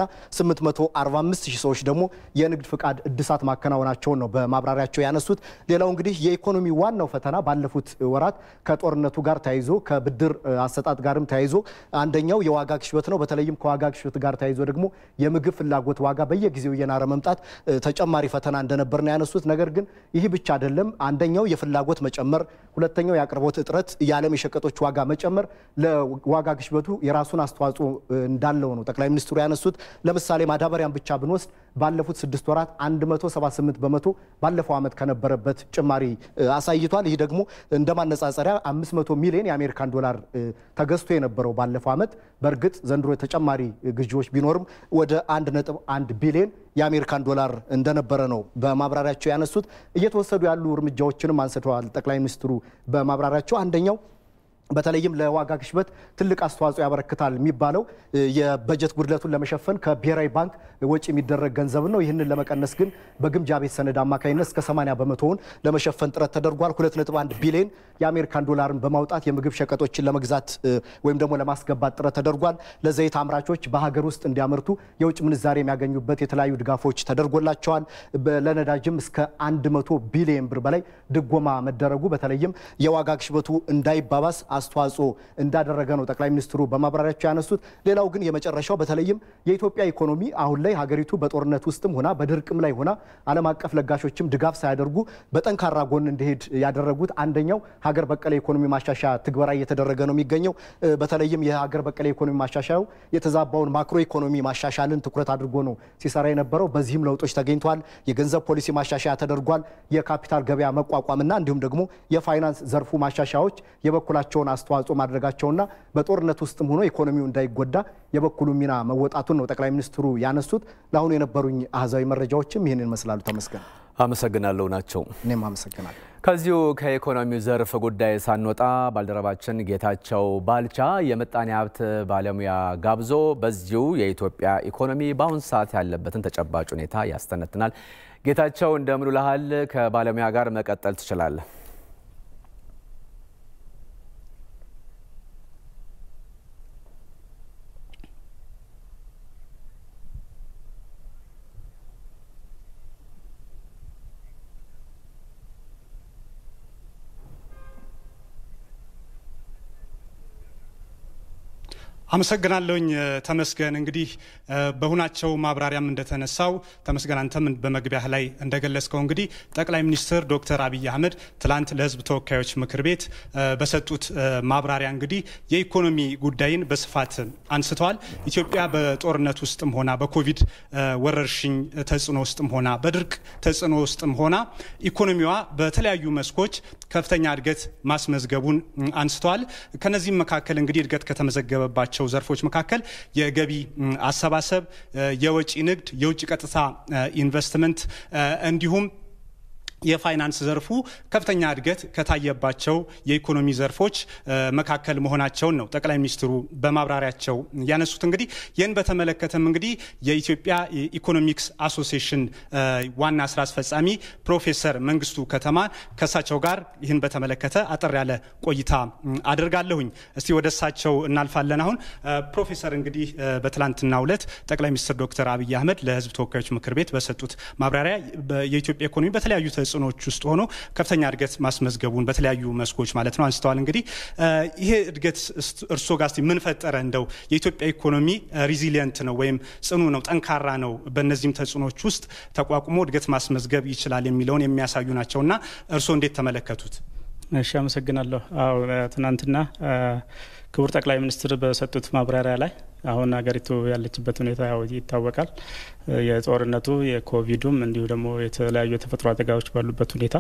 845 ሺህ ሰዎች ደግሞ የንግድ ፍቃድ እድሳት ማከናወናቸውን ነው ማብራሪያቸው ያነሱት። ሌላው እንግዲህ የኢኮኖሚ ዋናው ፈተና ባለፉት ወራት ከጦርነቱ ጋር ተያይዞ ከብድር አሰጣጥ ጋርም ተያይዞ አንደኛው የዋጋ ግሽበት ነው። በተለይም ከዋጋ ግሽበት ጋር ተያይዞ ደግሞ የምግብ ፍላጎት ዋጋ በየጊዜው እየናረ መምጣት ተጨማሪ ፈተና እንደነበር ነው ያነሱት። ነገር ግን ይህ ብቻ አይደለም። አንደኛው የፍላጎት መጨመር፣ ሁለተኛው የአቅርቦት እጥረት፣ የዓለም የሸቀጦች ዋጋ መጨመር ለዋጋ ግሽበቱ የራሱን አስተዋጽኦ እንዳለው ነው ጠቅላይ ሚኒስትሩ ያነሱት። ለምሳሌ ማዳበሪያን ብቻ ብንወስድ ባለፉት ስድስት ወራት 178 በመቶ ባለፈው ዓመት ከነበረበት ጭማሪ አሳይቷል። ይህ ደግሞ እንደ ማነጻጸሪያ 500 ሚሊዮን የአሜሪካን ዶላር ተገዝቶ የነበረው ባለፈው ዓመት በእርግጥ ዘንድሮ ተጨማሪ ግዢዎች ቢኖርም ወደ 1.1 ቢሊዮን የአሜሪካን ዶላር እንደነበረ ነው በማብራሪያቸው ያነሱት። እየተወሰዱ ያሉ እርምጃዎችንም አንስተዋል ጠቅላይ ሚኒስትሩ በማብራሪያቸው አንደኛው በተለይም ለዋጋ ግሽበት ትልቅ አስተዋጽኦ ያበረክታል የሚባለው የበጀት ጉድለቱን ለመሸፈን ከብሔራዊ ባንክ ወጪ የሚደረግ ገንዘብ ነው። ይህንን ለመቀነስ ግን በግምጃ ቤት ሰነድ አማካኝነት እስከ 80 በመቶውን ለመሸፈን ጥረት ተደርጓል። 2.1 ቢሊዮን የአሜሪካን ዶላርን በማውጣት የምግብ ሸቀጦችን ለመግዛት ወይም ደግሞ ለማስገባት ጥረት ተደርጓል። ለዘይት አምራቾች በሀገር ውስጥ እንዲያመርቱ የውጭ ምንዛሬ የሚያገኙበት የተለያዩ ድጋፎች ተደርጎላቸዋል። ለነዳጅም እስከ 100 ቢሊዮን ብር በላይ ድጎማ መደረጉ በተለይም የዋጋ ግሽበቱ እንዳይባባስ አስተዋጽኦ እንዳደረገ ነው ጠቅላይ ሚኒስትሩ በማብራሪያቸው ያነሱት። ሌላው ግን የመጨረሻው በተለይም የኢትዮጵያ ኢኮኖሚ አሁን ላይ ሀገሪቱ በጦርነት ውስጥም ሆና በድርቅም ላይ ሆና ዓለም አቀፍ ለጋሾችም ድጋፍ ሳያደርጉ በጠንካራ ጎን እንዲሄድ ያደረጉት አንደኛው ሀገር በቀል የኢኮኖሚ ማሻሻያ ትግበራ እየተደረገ ነው የሚገኘው። በተለይም የሀገር በቀል የኢኮኖሚ ማሻሻያው የተዛባውን ማክሮ ኢኮኖሚ ማሻሻልን ትኩረት አድርጎ ነው ሲሰራ የነበረው። በዚህም ለውጦች ተገኝተዋል። የገንዘብ ፖሊሲ ማሻሻያ ተደርጓል። የካፒታል ገበያ መቋቋምና እንዲሁም ደግሞ የፋይናንስ ዘርፉ ማሻሻያዎች የበኩላቸውን አስተዋጽኦ ማድረጋቸውና በጦርነት ውስጥም ሆኖ ኢኮኖሚው እንዳይጎዳ የበኩሉ ሚና መወጣቱን ነው ጠቅላይ ሚኒስትሩ ያነሱት። ለአሁኑ የነበሩኝ አሃዛዊ መረጃዎችም ይህንን ይመስላሉ። ተመስገን። አመሰግናለሁ ናቸው። እኔም አመሰግናለሁ። ከዚሁ ከኢኮኖሚው ዘርፍ ጉዳይ ሳንወጣ ባልደረባችን ጌታቸው ባልቻ የምጣኔ ሀብት ባለሙያ ጋብዞ በዚሁ የኢትዮጵያ ኢኮኖሚ በአሁኑ ሰዓት ያለበትን ተጨባጭ ሁኔታ ያስተነትናል። ጌታቸው እንደምን ውለሃል? ከባለሙያ ጋር መቀጠል ትችላለህ። አመሰግናለሁኝ ተመስገን። እንግዲህ በሁናቸው ማብራሪያም እንደተነሳው ተመስገን፣ አንተም በመግቢያህ ላይ እንደገለጽከው እንግዲህ ጠቅላይ ሚኒስትር ዶክተር አብይ አህመድ ትላንት ለሕዝብ ተወካዮች ምክር ቤት በሰጡት ማብራሪያ እንግዲህ የኢኮኖሚ ጉዳይን በስፋት አንስተዋል። ኢትዮጵያ በጦርነት ውስጥም ሆና በኮቪድ ወረርሽኝ ተጽዕኖ ውስጥም ሆና በድርቅ ተጽዕኖ ውስጥም ሆና ኢኮኖሚዋ በተለያዩ መስኮች ከፍተኛ እድገት ማስመዝገቡን አንስተዋል። ከነዚህም መካከል እንግዲህ እድገት ከተመዘገበባቸው ዘርፎች መካከል የገቢ አሰባሰብ፣ የወጪ ንግድ፣ የውጭ ቀጥታ ኢንቨስትመንት እንዲሁም የፋይናንስ ዘርፉ ከፍተኛ እድገት ከታየባቸው የኢኮኖሚ ዘርፎች መካከል መሆናቸውን ነው ጠቅላይ ሚኒስትሩ በማብራሪያቸው ያነሱት። እንግዲህ ይህን በተመለከተም እንግዲህ የኢትዮጵያ ኢኮኖሚክስ አሶሲዬሽን ዋና ስራ አስፈጻሚ ፕሮፌሰር መንግስቱ ከተማ ከእሳቸው ጋር ይህን በተመለከተ አጠር ያለ ቆይታ አድርጋለሁኝ። እስቲ ወደ እሳቸው እናልፋለን። አሁን ፕሮፌሰር እንግዲህ በትላንትናው ዕለት ጠቅላይ ሚኒስትር ዶክተር አብይ አህመድ ለህዝብ ተወካዮች ምክር ቤት በሰጡት ማብራሪያ የኢትዮጵያ ኢኮኖሚ በተለያዩ ተጽዕኖዎች ውስጥ ሆኖ ከፍተኛ እድገት ማስመዝገቡን በተለያዩ መስኮች ማለት ነው አንስተዋል። እንግዲህ ይሄ እድገት እርስዎ ጋር ምን ፈጠረ? እንደው የኢትዮጵያ ኢኮኖሚ ሪዚሊየንት ነው ወይም ጽኑ ነው፣ ጠንካራ ነው፣ በእነዚህም ተጽዕኖዎች ውስጥ ተቋቁሞ እድገት ማስመዝገብ ይችላል የሚለውን የሚያሳዩ ናቸው እና እርስዎ እንዴት ተመለከቱት? እሺ፣ አመሰግናለሁ። አዎ ትናንትና ክቡር ጠቅላይ ሚኒስትር በሰጡት ማብራሪያ ላይ አሁን ሀገሪቱ ያለችበት ሁኔታ ያው ይታወቃል። የጦርነቱ የኮቪዱም እንዲሁ ደግሞ የተለያዩ የተፈጥሮ አደጋዎች ባሉበት ሁኔታ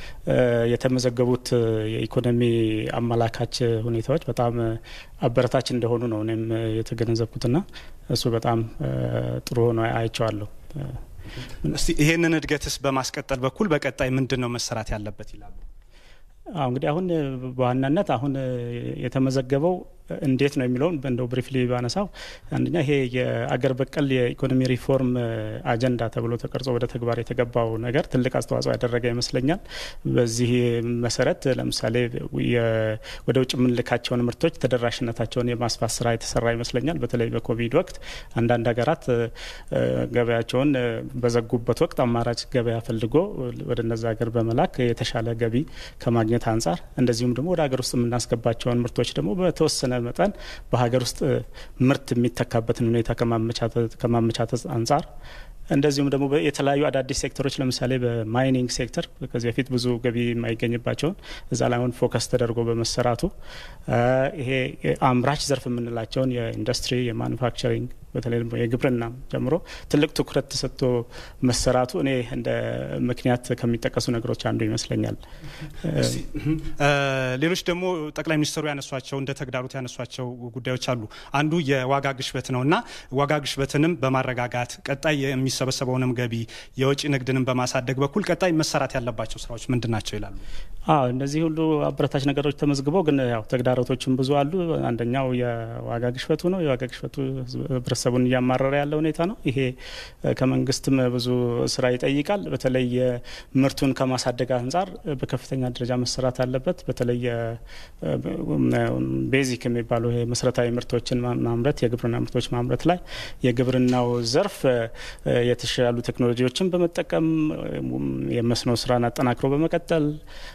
የተመዘገቡት የኢኮኖሚ አመላካች ሁኔታዎች በጣም አበረታች እንደሆኑ ነው እኔም የተገነዘብኩትና እሱ በጣም ጥሩ ሆኖ አይቼዋለሁ። እስቲ ይሄንን እድገትስ በማስቀጠል በኩል በቀጣይ ምንድን ነው መሰራት ያለበት ይላሉ? አሁ እንግዲህ አሁን በዋናነት አሁን የተመዘገበው እንዴት ነው የሚለውን እንደው ብሪፍሊ ባነሳው አንደኛ ይሄ የአገር በቀል የኢኮኖሚ ሪፎርም አጀንዳ ተብሎ ተቀርጾ ወደ ተግባር የተገባው ነገር ትልቅ አስተዋጽኦ ያደረገ ይመስለኛል። በዚህ መሰረት ለምሳሌ ወደ ውጭ የምንልካቸውን ምርቶች ተደራሽነታቸውን የማስፋት ስራ የተሰራ ይመስለኛል። በተለይ በኮቪድ ወቅት አንዳንድ ሀገራት ገበያቸውን በዘጉበት ወቅት አማራጭ ገበያ ፈልጎ ወደ እነዚ ሀገር በመላክ የተሻለ ገቢ ከማግኘት አንጻር እንደዚሁም ደግሞ ወደ ሀገር ውስጥ የምናስገባቸውን ምርቶች ደግሞ በተወሰነ መጠን በሀገር ውስጥ ምርት የሚተካበትን ሁኔታ ከማመቻተት አንጻር እንደዚሁም ደግሞ የተለያዩ አዳዲስ ሴክተሮች ለምሳሌ በማይኒንግ ሴክተር ከዚህ በፊት ብዙ ገቢ የማይገኝባቸውን እዛ ላይ አሁን ፎከስ ተደርጎ በመሰራቱ ይሄ አምራች ዘርፍ የምንላቸውን የኢንዱስትሪ የማኑፋክቸሪንግ በተለይ ደግሞ የግብርና ጀምሮ ትልቅ ትኩረት ተሰጥቶ መሰራቱ እኔ እንደ ምክንያት ከሚጠቀሱ ነገሮች አንዱ ይመስለኛል። ሌሎች ደግሞ ጠቅላይ ሚኒስትሩ ያነሷቸው እንደ ተግዳሮት ያነሷቸው ጉዳዮች አሉ። አንዱ የዋጋ ግሽበት ነው እና ዋጋ ግሽበትንም በማረጋጋት ቀጣይ የሚሰበሰበውንም ገቢ የወጪ ንግድንም በማሳደግ በኩል ቀጣይ መሰራት ያለባቸው ስራዎች ምንድን ናቸው ይላሉ? አዎ እነዚህ ሁሉ አበረታች ነገሮች ተመዝግበው ግን ያው ተግዳሮቶችም ብዙ አሉ። አንደኛው የዋጋ ግሽበቱ ነው። የዋጋ ግሽበቱ ህብረተሰቡን እያማረረ ያለ ሁኔታ ነው። ይሄ ከመንግስትም ብዙ ስራ ይጠይቃል። በተለይ ምርቱን ከማሳደግ አንጻር በከፍተኛ ደረጃ መሰራት አለበት። በተለይ ቤዚክ የሚባሉ መሰረታዊ ምርቶችን ማምረት፣ የግብርና ምርቶች ማምረት ላይ የግብርናው ዘርፍ የተሻሉ ቴክኖሎጂዎችን በመጠቀም የመስኖ ስራን አጠናክሮ በመቀጠል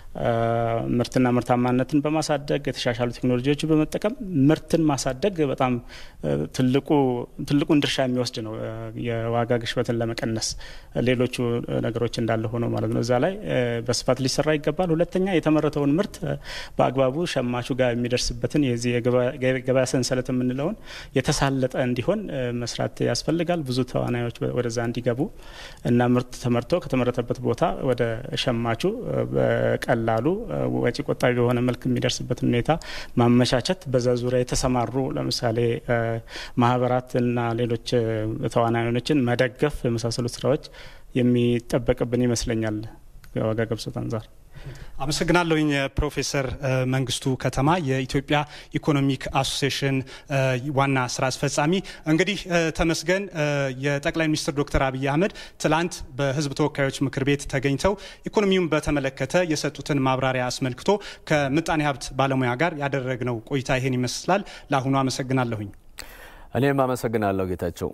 ምርትና ምርታማነትን በማሳደግ የተሻሻሉ ቴክኖሎጂዎችን በመጠቀም ምርትን ማሳደግ በጣም ትልቁ ትልቁን ድርሻ የሚወስድ ነው የዋጋ ግሽበትን ለመቀነስ ሌሎቹ ነገሮች እንዳለ ሆነው ማለት ነው። እዛ ላይ በስፋት ሊሰራ ይገባል። ሁለተኛ የተመረተውን ምርት በአግባቡ ሸማቹ ጋር የሚደርስበትን የዚህ የገበያ ሰንሰለት የምንለውን የተሳለጠ እንዲሆን መስራት ያስፈልጋል። ብዙ ተዋናዮች ወደዛ እንዲገቡ እና ምርት ተመርቶ ከተመረተበት ቦታ ወደ ሸማቹ በቀላሉ ወጪ ቆጣቢ በሆነ መልክ የሚደርስበትን ሁኔታ ማመቻቸት፣ በዛ ዙሪያ የተሰማሩ ለምሳሌ ማህበራት እና ሌሎች ተዋናዮችን መደገፍ የመሳሰሉት ስራዎች የሚጠበቅብን ይመስለኛል ከዋጋ ግሽበት አንጻር። አመሰግናለሁኝ ፕሮፌሰር መንግስቱ ከተማ የኢትዮጵያ ኢኮኖሚክ አሶሲዬሽን ዋና ስራ አስፈጻሚ። እንግዲህ ተመስገን የጠቅላይ ሚኒስትር ዶክተር አብይ አህመድ ትላንት በህዝብ ተወካዮች ምክር ቤት ተገኝተው ኢኮኖሚውን በተመለከተ የሰጡትን ማብራሪያ አስመልክቶ ከምጣኔ ሀብት ባለሙያ ጋር ያደረግነው ቆይታ ይሄን ይመስላል። ለአሁኑ አመሰግናለሁኝ። እኔም አመሰግናለሁ ጌታቸው።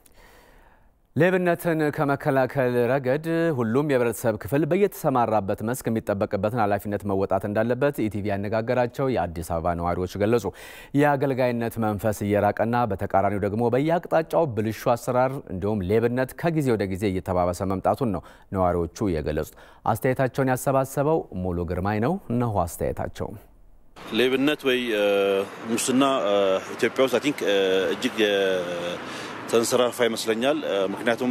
ሌብነትን ከመከላከል ረገድ ሁሉም የህብረተሰብ ክፍል በየተሰማራበት መስክ የሚጠበቅበትን ኃላፊነት መወጣት እንዳለበት ኢቲቪ ያነጋገራቸው የአዲስ አበባ ነዋሪዎች ገለጹ። የአገልጋይነት መንፈስ እየራቀና በተቃራኒው ደግሞ በየአቅጣጫው ብልሹ አሰራር እንዲሁም ሌብነት ከጊዜ ወደ ጊዜ እየተባባሰ መምጣቱን ነው ነዋሪዎቹ የገለጹት። አስተያየታቸውን ያሰባሰበው ሙሉ ግርማይ ነው። እነሆ አስተያየታቸው። ሌብነት ወይ ሙስና ኢትዮጵያ ውስጥ አይ ቲንክ እጅግ ተንሰራፋ ይመስለኛል። ምክንያቱም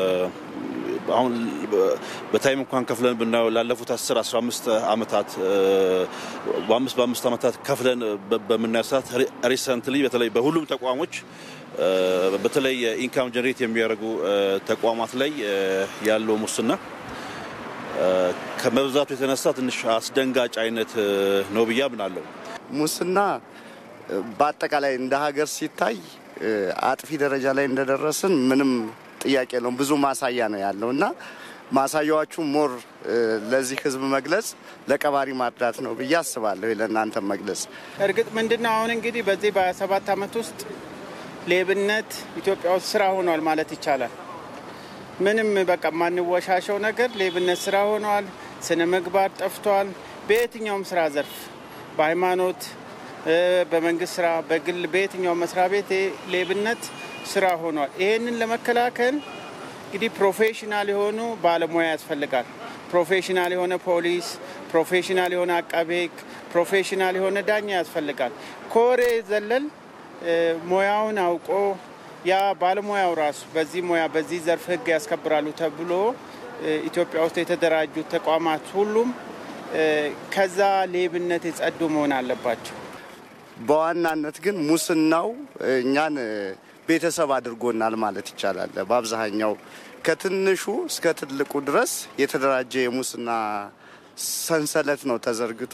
አሁን በታይም እንኳን ከፍለን ብናየው ላለፉት 10 15 ዓመታት በአምስት በአምስት ዓመታት ከፍለን በምናየው ሰዓት ሪሰንትሊ በተለይ በሁሉም ተቋሞች በተለይ ኢንካም ጀኔሬት የሚያደርጉ ተቋማት ላይ ያለው ሙስና ከመብዛቱ የተነሳ ትንሽ አስደንጋጭ አይነት ነው ብዬ አምናለሁ። ሙስና በአጠቃላይ እንደ ሀገር ሲታይ አጥፊ ደረጃ ላይ እንደደረስን ምንም ጥያቄ የለውም። ብዙ ማሳያ ነው ያለው እና ማሳያዎቹ ሞር ለዚህ ህዝብ መግለጽ ለቀባሪ ማርዳት ነው ብዬ አስባለሁ። ለእናንተ መግለጽ እርግጥ ምንድን ነው አሁን እንግዲህ በዚህ በሰባት ዓመት ውስጥ ሌብነት ኢትዮጵያ ውስጥ ስራ ሆኗል ማለት ይቻላል። ምንም በቃ የማንወሻሸው ነገር ሌብነት ስራ ሆኗል። ስነ ምግባር ጠፍቷል። በየትኛውም ስራ ዘርፍ በሃይማኖት፣ በመንግስት ስራ፣ በግል በየትኛው መስሪያ ቤት ሌብነት ስራ ሆኗል። ይሄንን ለመከላከል እንግዲህ ፕሮፌሽናል የሆኑ ባለሙያ ያስፈልጋል። ፕሮፌሽናል የሆነ ፖሊስ፣ ፕሮፌሽናል የሆነ አቃቤ ህግ፣ ፕሮፌሽናል የሆነ ዳኛ ያስፈልጋል። ከወሬ ዘለል ሙያውን አውቆ ያ ባለሙያው ራሱ በዚህ ሙያ በዚህ ዘርፍ ህግ ያስከብራሉ ተብሎ ኢትዮጵያ ውስጥ የተደራጁ ተቋማት ሁሉም ከዛ ሌብነት የጸዱ መሆን አለባቸው። በዋናነት ግን ሙስናው እኛን ቤተሰብ አድርጎናል ማለት ይቻላል። በአብዛኛው ከትንሹ እስከ ትልቁ ድረስ የተደራጀ የሙስና ሰንሰለት ነው ተዘርግቶ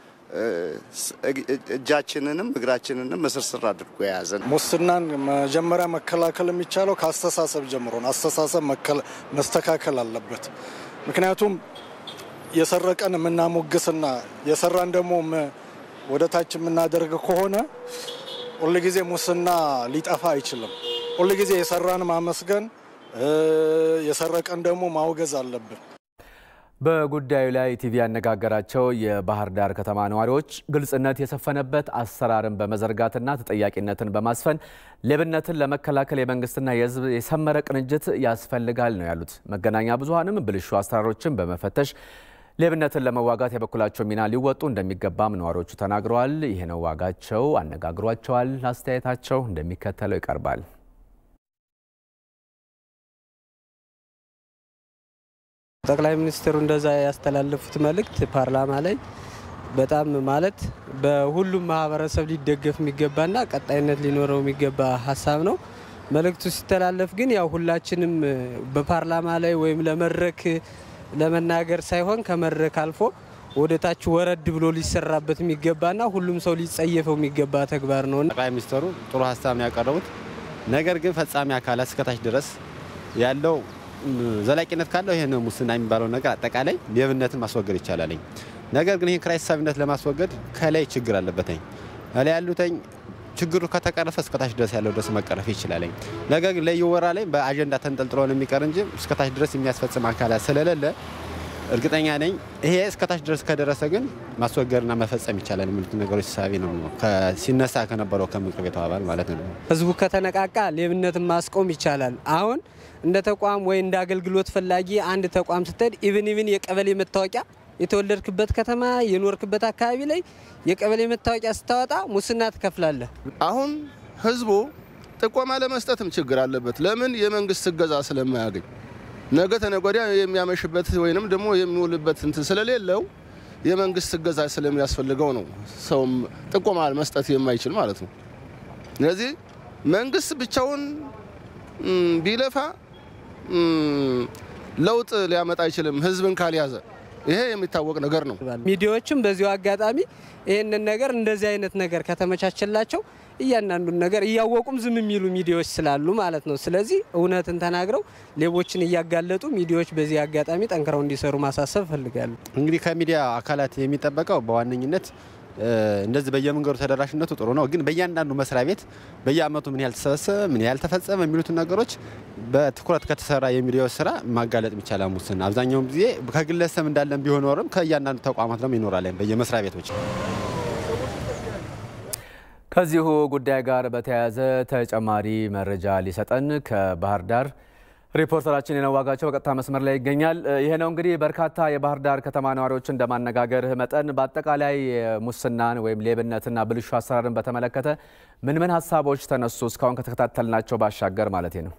እጃችንንም እግራችንንም እስርስር አድርጎ የያዘን። ሙስናን መጀመሪያ መከላከል የሚቻለው ከአስተሳሰብ ጀምሮ ነው። አስተሳሰብ መስተካከል አለበት። ምክንያቱም የሰረቀን የምናሞግስና የሰራን ደግሞ ወደ ታች የምናደርግ ከሆነ ሁልጊዜ ሙስና ሊጠፋ አይችልም። ሁልጊዜ የሰራን ማመስገን፣ የሰረቀን ደግሞ ማውገዝ አለብን። በጉዳዩ ላይ ቲቪ ያነጋገራቸው የባህር ዳር ከተማ ነዋሪዎች ግልጽነት የሰፈነበት አሰራርን በመዘርጋትና ተጠያቂነትን በማስፈን ሌብነትን ለመከላከል የመንግስትና የሕዝብ የሰመረ ቅንጅት ያስፈልጋል ነው ያሉት። መገናኛ ብዙኃንም ብልሹ አሰራሮችን በመፈተሽ ሌብነትን ለመዋጋት የበኩላቸው ሚና ሊወጡ እንደሚገባም ነዋሪዎቹ ተናግረዋል። ይህ ነው ዋጋቸው አነጋግሯቸዋል። አስተያየታቸው እንደሚከተለው ይቀርባል። ጠቅላይ ሚኒስትሩ እንደዛ ያስተላለፉት መልእክት ፓርላማ ላይ በጣም ማለት በሁሉም ማህበረሰብ ሊደገፍ የሚገባና ቀጣይነት ሊኖረው የሚገባ ሀሳብ ነው። መልእክቱ ሲተላለፍ ግን ያው ሁላችንም በፓርላማ ላይ ወይም ለመድረክ ለመናገር ሳይሆን ከመድረክ አልፎ ወደ ታች ወረድ ብሎ ሊሰራበት የሚገባና ሁሉም ሰው ሊጸየፈው የሚገባ ተግባር ነው። ጠቅላይ ሚኒስትሩ ጥሩ ሀሳብ ነው ያቀረቡት። ነገር ግን ፈጻሚ አካላት እስከታች ድረስ ያለው ዘላቂነት ካለው ይህን ሙስና የሚባለው ነገር አጠቃላይ ሌብነትን ማስወገድ ይቻላልኝ። ነገር ግን ይህን ኪራይ ሰብሳቢነት ለማስወገድ ከላይ ችግር አለበትኝ ላይ ያሉተኝ ችግሩ ከተቀረፈ እስከታች ድረስ ያለው ድረስ መቀረፍ ይችላል። ነገር ግን ለየወራ ላይ በአጀንዳ ተንጠልጥሎ ነው የሚቀር እንጂ እስከታች ድረስ የሚያስፈጽም አካላት ስለሌለ እርግጠኛ ነኝ ይሄ እስከታች ድረስ ከደረሰ ግን ማስወገድና መፈጸም ይቻላል የሚሉት ነገሮች ሳቢ ነው ሲነሳ ከነበረው ከምክር ቤቱ አባል ማለት ነው። ህዝቡ ከተነቃቃ ሌብነትን ማስቆም ይቻላል። አሁን እንደ ተቋም ወይ እንደ አገልግሎት ፈላጊ አንድ ተቋም ስትሄድ ኢቭን ኢቭን የቀበሌ መታወቂያ የተወለድክበት ከተማ የኖርክበት አካባቢ ላይ የቀበሌ መታወቂያ ስታወጣ ሙስና ትከፍላለህ። አሁን ህዝቡ ጥቆማ ለመስጠትም ችግር አለበት። ለምን? የመንግስት እገዛ ስለማያገኝ ነገ ተነገ ወዲያ የሚያመሽበት ወይንም ደግሞ የሚውልበት እንትን ስለሌለው የመንግስት እገዛ ስለሚያስፈልገው ነው ሰውም ጥቆማ መስጠት የማይችል ማለት ነው። ስለዚህ መንግስት ብቻውን ቢለፋ ለውጥ ሊያመጣ አይችልም ህዝብን ካልያዘ። ይሄ የሚታወቅ ነገር ነው። ሚዲያዎችም በዚሁ አጋጣሚ ይህንን ነገር እንደዚህ አይነት ነገር ከተመቻቸላቸው እያንዳንዱን ነገር እያወቁም ዝም የሚሉ ሚዲያዎች ስላሉ ማለት ነው። ስለዚህ እውነትን ተናግረው ሌቦችን እያጋለጡ ሚዲያዎች በዚህ አጋጣሚ ጠንክረው እንዲሰሩ ማሳሰብ እፈልጋለሁ። እንግዲህ ከሚዲያ አካላት የሚጠበቀው በዋነኝነት እንደዚህ በየመንገዱ ተደራሽነቱ ጥሩ ነው፣ ግን በእያንዳንዱ መስሪያ ቤት በየአመቱ ምን ያህል ተሰበሰበ፣ ምን ያህል ተፈጸመ የሚሉትን ነገሮች በትኩረት ከተሰራ የሚዲያዎች ስራ ማጋለጥ ይቻላል። ሙስና አብዛኛውን ጊዜ ከግለሰብ እንዳለን ቢሆን ኖርም ከእያንዳንዱ ተቋማት ደግሞ ይኖራል በየመስሪያ ቤቶች። ከዚሁ ጉዳይ ጋር በተያያዘ ተጨማሪ መረጃ ሊሰጠን ከባህር ዳር ሪፖርተራችን የነዋጋቸው በቀጥታ መስመር ላይ ይገኛል። ይሄ ነው እንግዲህ በርካታ የባህር ዳር ከተማ ነዋሪዎችን እንደማነጋገርህ መጠን በአጠቃላይ ሙስናን ወይም ሌብነትና ብልሹ አሰራርን በተመለከተ ምን ምን ሀሳቦች ተነሱ? እስካሁን ከተከታተልናቸው ባሻገር ማለት ነው።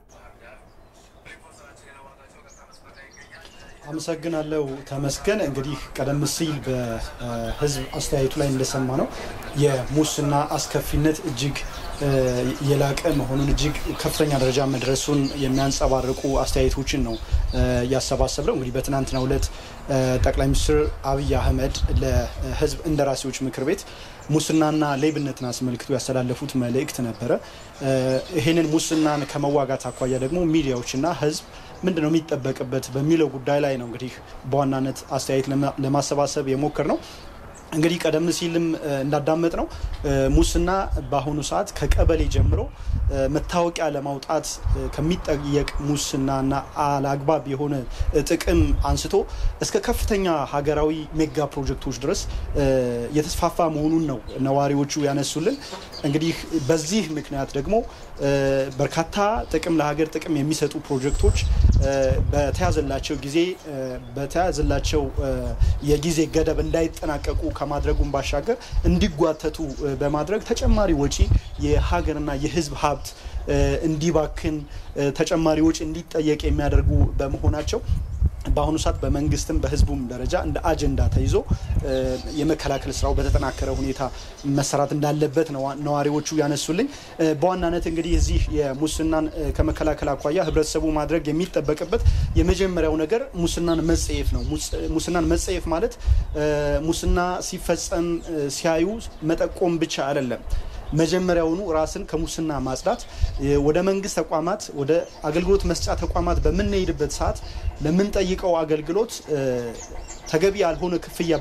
አመሰግናለሁ ተመስገን። እንግዲህ ቀደም ሲል በህዝብ አስተያየቱ ላይ እንደሰማ ነው የሙስና አስከፊነት እጅግ የላቀ መሆኑን እጅግ ከፍተኛ ደረጃ መድረሱን የሚያንጸባርቁ አስተያየቶችን ነው ያሰባሰብነው። እንግዲህ በትናንትናው ዕለት ጠቅላይ ሚኒስትር አብይ አህመድ ለህዝብ እንደራሴዎች ምክር ቤት ሙስናና ሌብነትን አስመልክቶ ያስተላለፉት መልእክት ነበረ። ይህንን ሙስናን ከመዋጋት አኳያ ደግሞ ሚዲያዎችና ህዝብ ምንድን ነው የሚጠበቅበት በሚለው ጉዳይ ላይ ነው እንግዲህ በዋናነት አስተያየት ለማሰባሰብ የሞክር ነው። እንግዲህ ቀደም ሲልም እንዳዳመጥ ነው ሙስና በአሁኑ ሰዓት ከቀበሌ ጀምሮ መታወቂያ ለማውጣት ከሚጠየቅ ሙስናና አላግባብ የሆነ ጥቅም አንስቶ እስከ ከፍተኛ ሀገራዊ ሜጋ ፕሮጀክቶች ድረስ የተስፋፋ መሆኑን ነው ነዋሪዎቹ ያነሱልን። እንግዲህ በዚህ ምክንያት ደግሞ በርካታ ጥቅም ለሀገር ጥቅም የሚሰጡ ፕሮጀክቶች በተያዘላቸው ጊዜ በተያዘላቸው የጊዜ ገደብ እንዳይጠናቀቁ ከማድረጉም ባሻገር እንዲጓተቱ በማድረግ ተጨማሪ ወጪ የሀገርና የሕዝብ ሀብት እንዲባክን ተጨማሪ ወጪ እንዲጠየቅ የሚያደርጉ በመሆናቸው በአሁኑ ሰዓት በመንግስትም በህዝቡም ደረጃ እንደ አጀንዳ ተይዞ የመከላከል ስራው በተጠናከረ ሁኔታ መሰራት እንዳለበት ነው ነዋሪዎቹ ያነሱልኝ። በዋናነት እንግዲህ እዚህ የሙስናን ከመከላከል አኳያ ህብረተሰቡ ማድረግ የሚጠበቅበት የመጀመሪያው ነገር ሙስናን መጸየፍ ነው። ሙስናን መጸየፍ ማለት ሙስና ሲፈጸም ሲያዩ መጠቆም ብቻ አይደለም። መጀመሪያውኑ ራስን ከሙስና ማጽዳት፣ ወደ መንግስት ተቋማት ወደ አገልግሎት መስጫ ተቋማት በምንሄድበት ሰዓት ለምንጠይቀው አገልግሎት ተገቢ ያልሆነ ክፍያ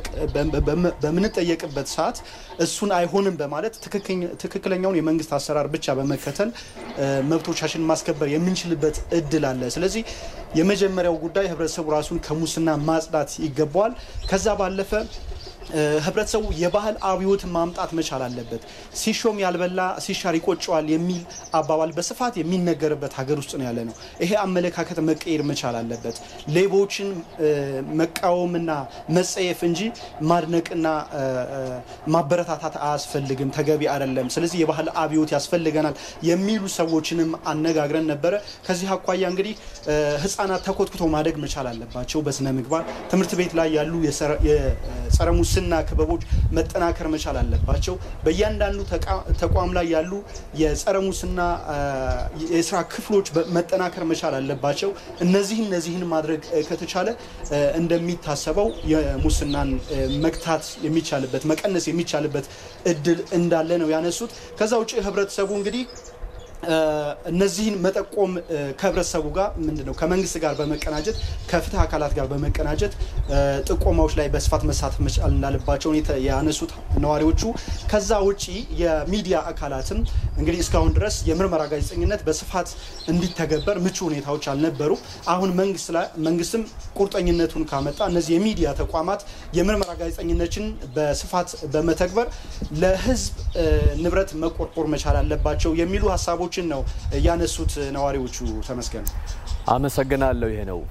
በምንጠየቅበት ሰዓት እሱን አይሆንም በማለት ትክክለኛውን የመንግስት አሰራር ብቻ በመከተል መብቶቻችን ማስከበር የምንችልበት እድል አለ። ስለዚህ የመጀመሪያው ጉዳይ ህብረተሰቡ ራሱን ከሙስና ማጽዳት ይገባዋል። ከዛ ባለፈ ህብረተሰቡ የባህል አብዮትን ማምጣት መቻል አለበት። ሲሾም ያልበላ ሲሻር ይቆጨዋል የሚል አባባል በስፋት የሚነገርበት ሀገር ውስጥ ነው ያለ ነው። ይሄ አመለካከት መቀየር መቻል አለበት። ሌቦችን መቃወምና መጸየፍ እንጂ ማድነቅና ማበረታታት አያስፈልግም፣ ተገቢ አይደለም። ስለዚህ የባህል አብዮት ያስፈልገናል የሚሉ ሰዎችንም አነጋግረን ነበረ። ከዚህ አኳያ እንግዲህ ህጻናት ተኮትኩቶ ማደግ መቻል አለባቸው በስነ ምግባር ትምህርት ቤት ላይ ያሉ የጸረ ሙስና ክበቦች መጠናከር መቻል አለባቸው። በእያንዳንዱ ተቋም ላይ ያሉ የጸረ ሙስና የስራ ክፍሎች መጠናከር መቻል አለባቸው። እነዚህ እነዚህን ማድረግ ከተቻለ እንደሚታሰበው የሙስናን መግታት የሚቻልበት መቀነስ የሚቻልበት እድል እንዳለ ነው ያነሱት። ከዛ ውጭ ህብረተሰቡ እንግዲህ እነዚህን መጠቆም ከህብረተሰቡ ጋር ምንድነው ከመንግስት ጋር በመቀናጀት ከፍትህ አካላት ጋር በመቀናጀት ጥቆማዎች ላይ በስፋት መሳተፍ መቻል እንዳለባቸው ያነሱት ነዋሪዎቹ። ከዛ ውጪ የሚዲያ አካላትም እንግዲህ እስካሁን ድረስ የምርመራ ጋዜጠኝነት በስፋት እንዲተገበር ምቹ ሁኔታዎች አልነበሩ። አሁን መንግስትም ቁርጠኝነቱን ካመጣ እነዚህ የሚዲያ ተቋማት የምርመራ ጋዜጠኝነችን በስፋት በመተግበር ለህዝብ ንብረት መቆርቆር መቻል አለባቸው የሚሉ ሀሳቦች ችን ነው ያነሱት ነዋሪዎቹ። ተመስገን አመሰግናለሁ። ይሄ ነው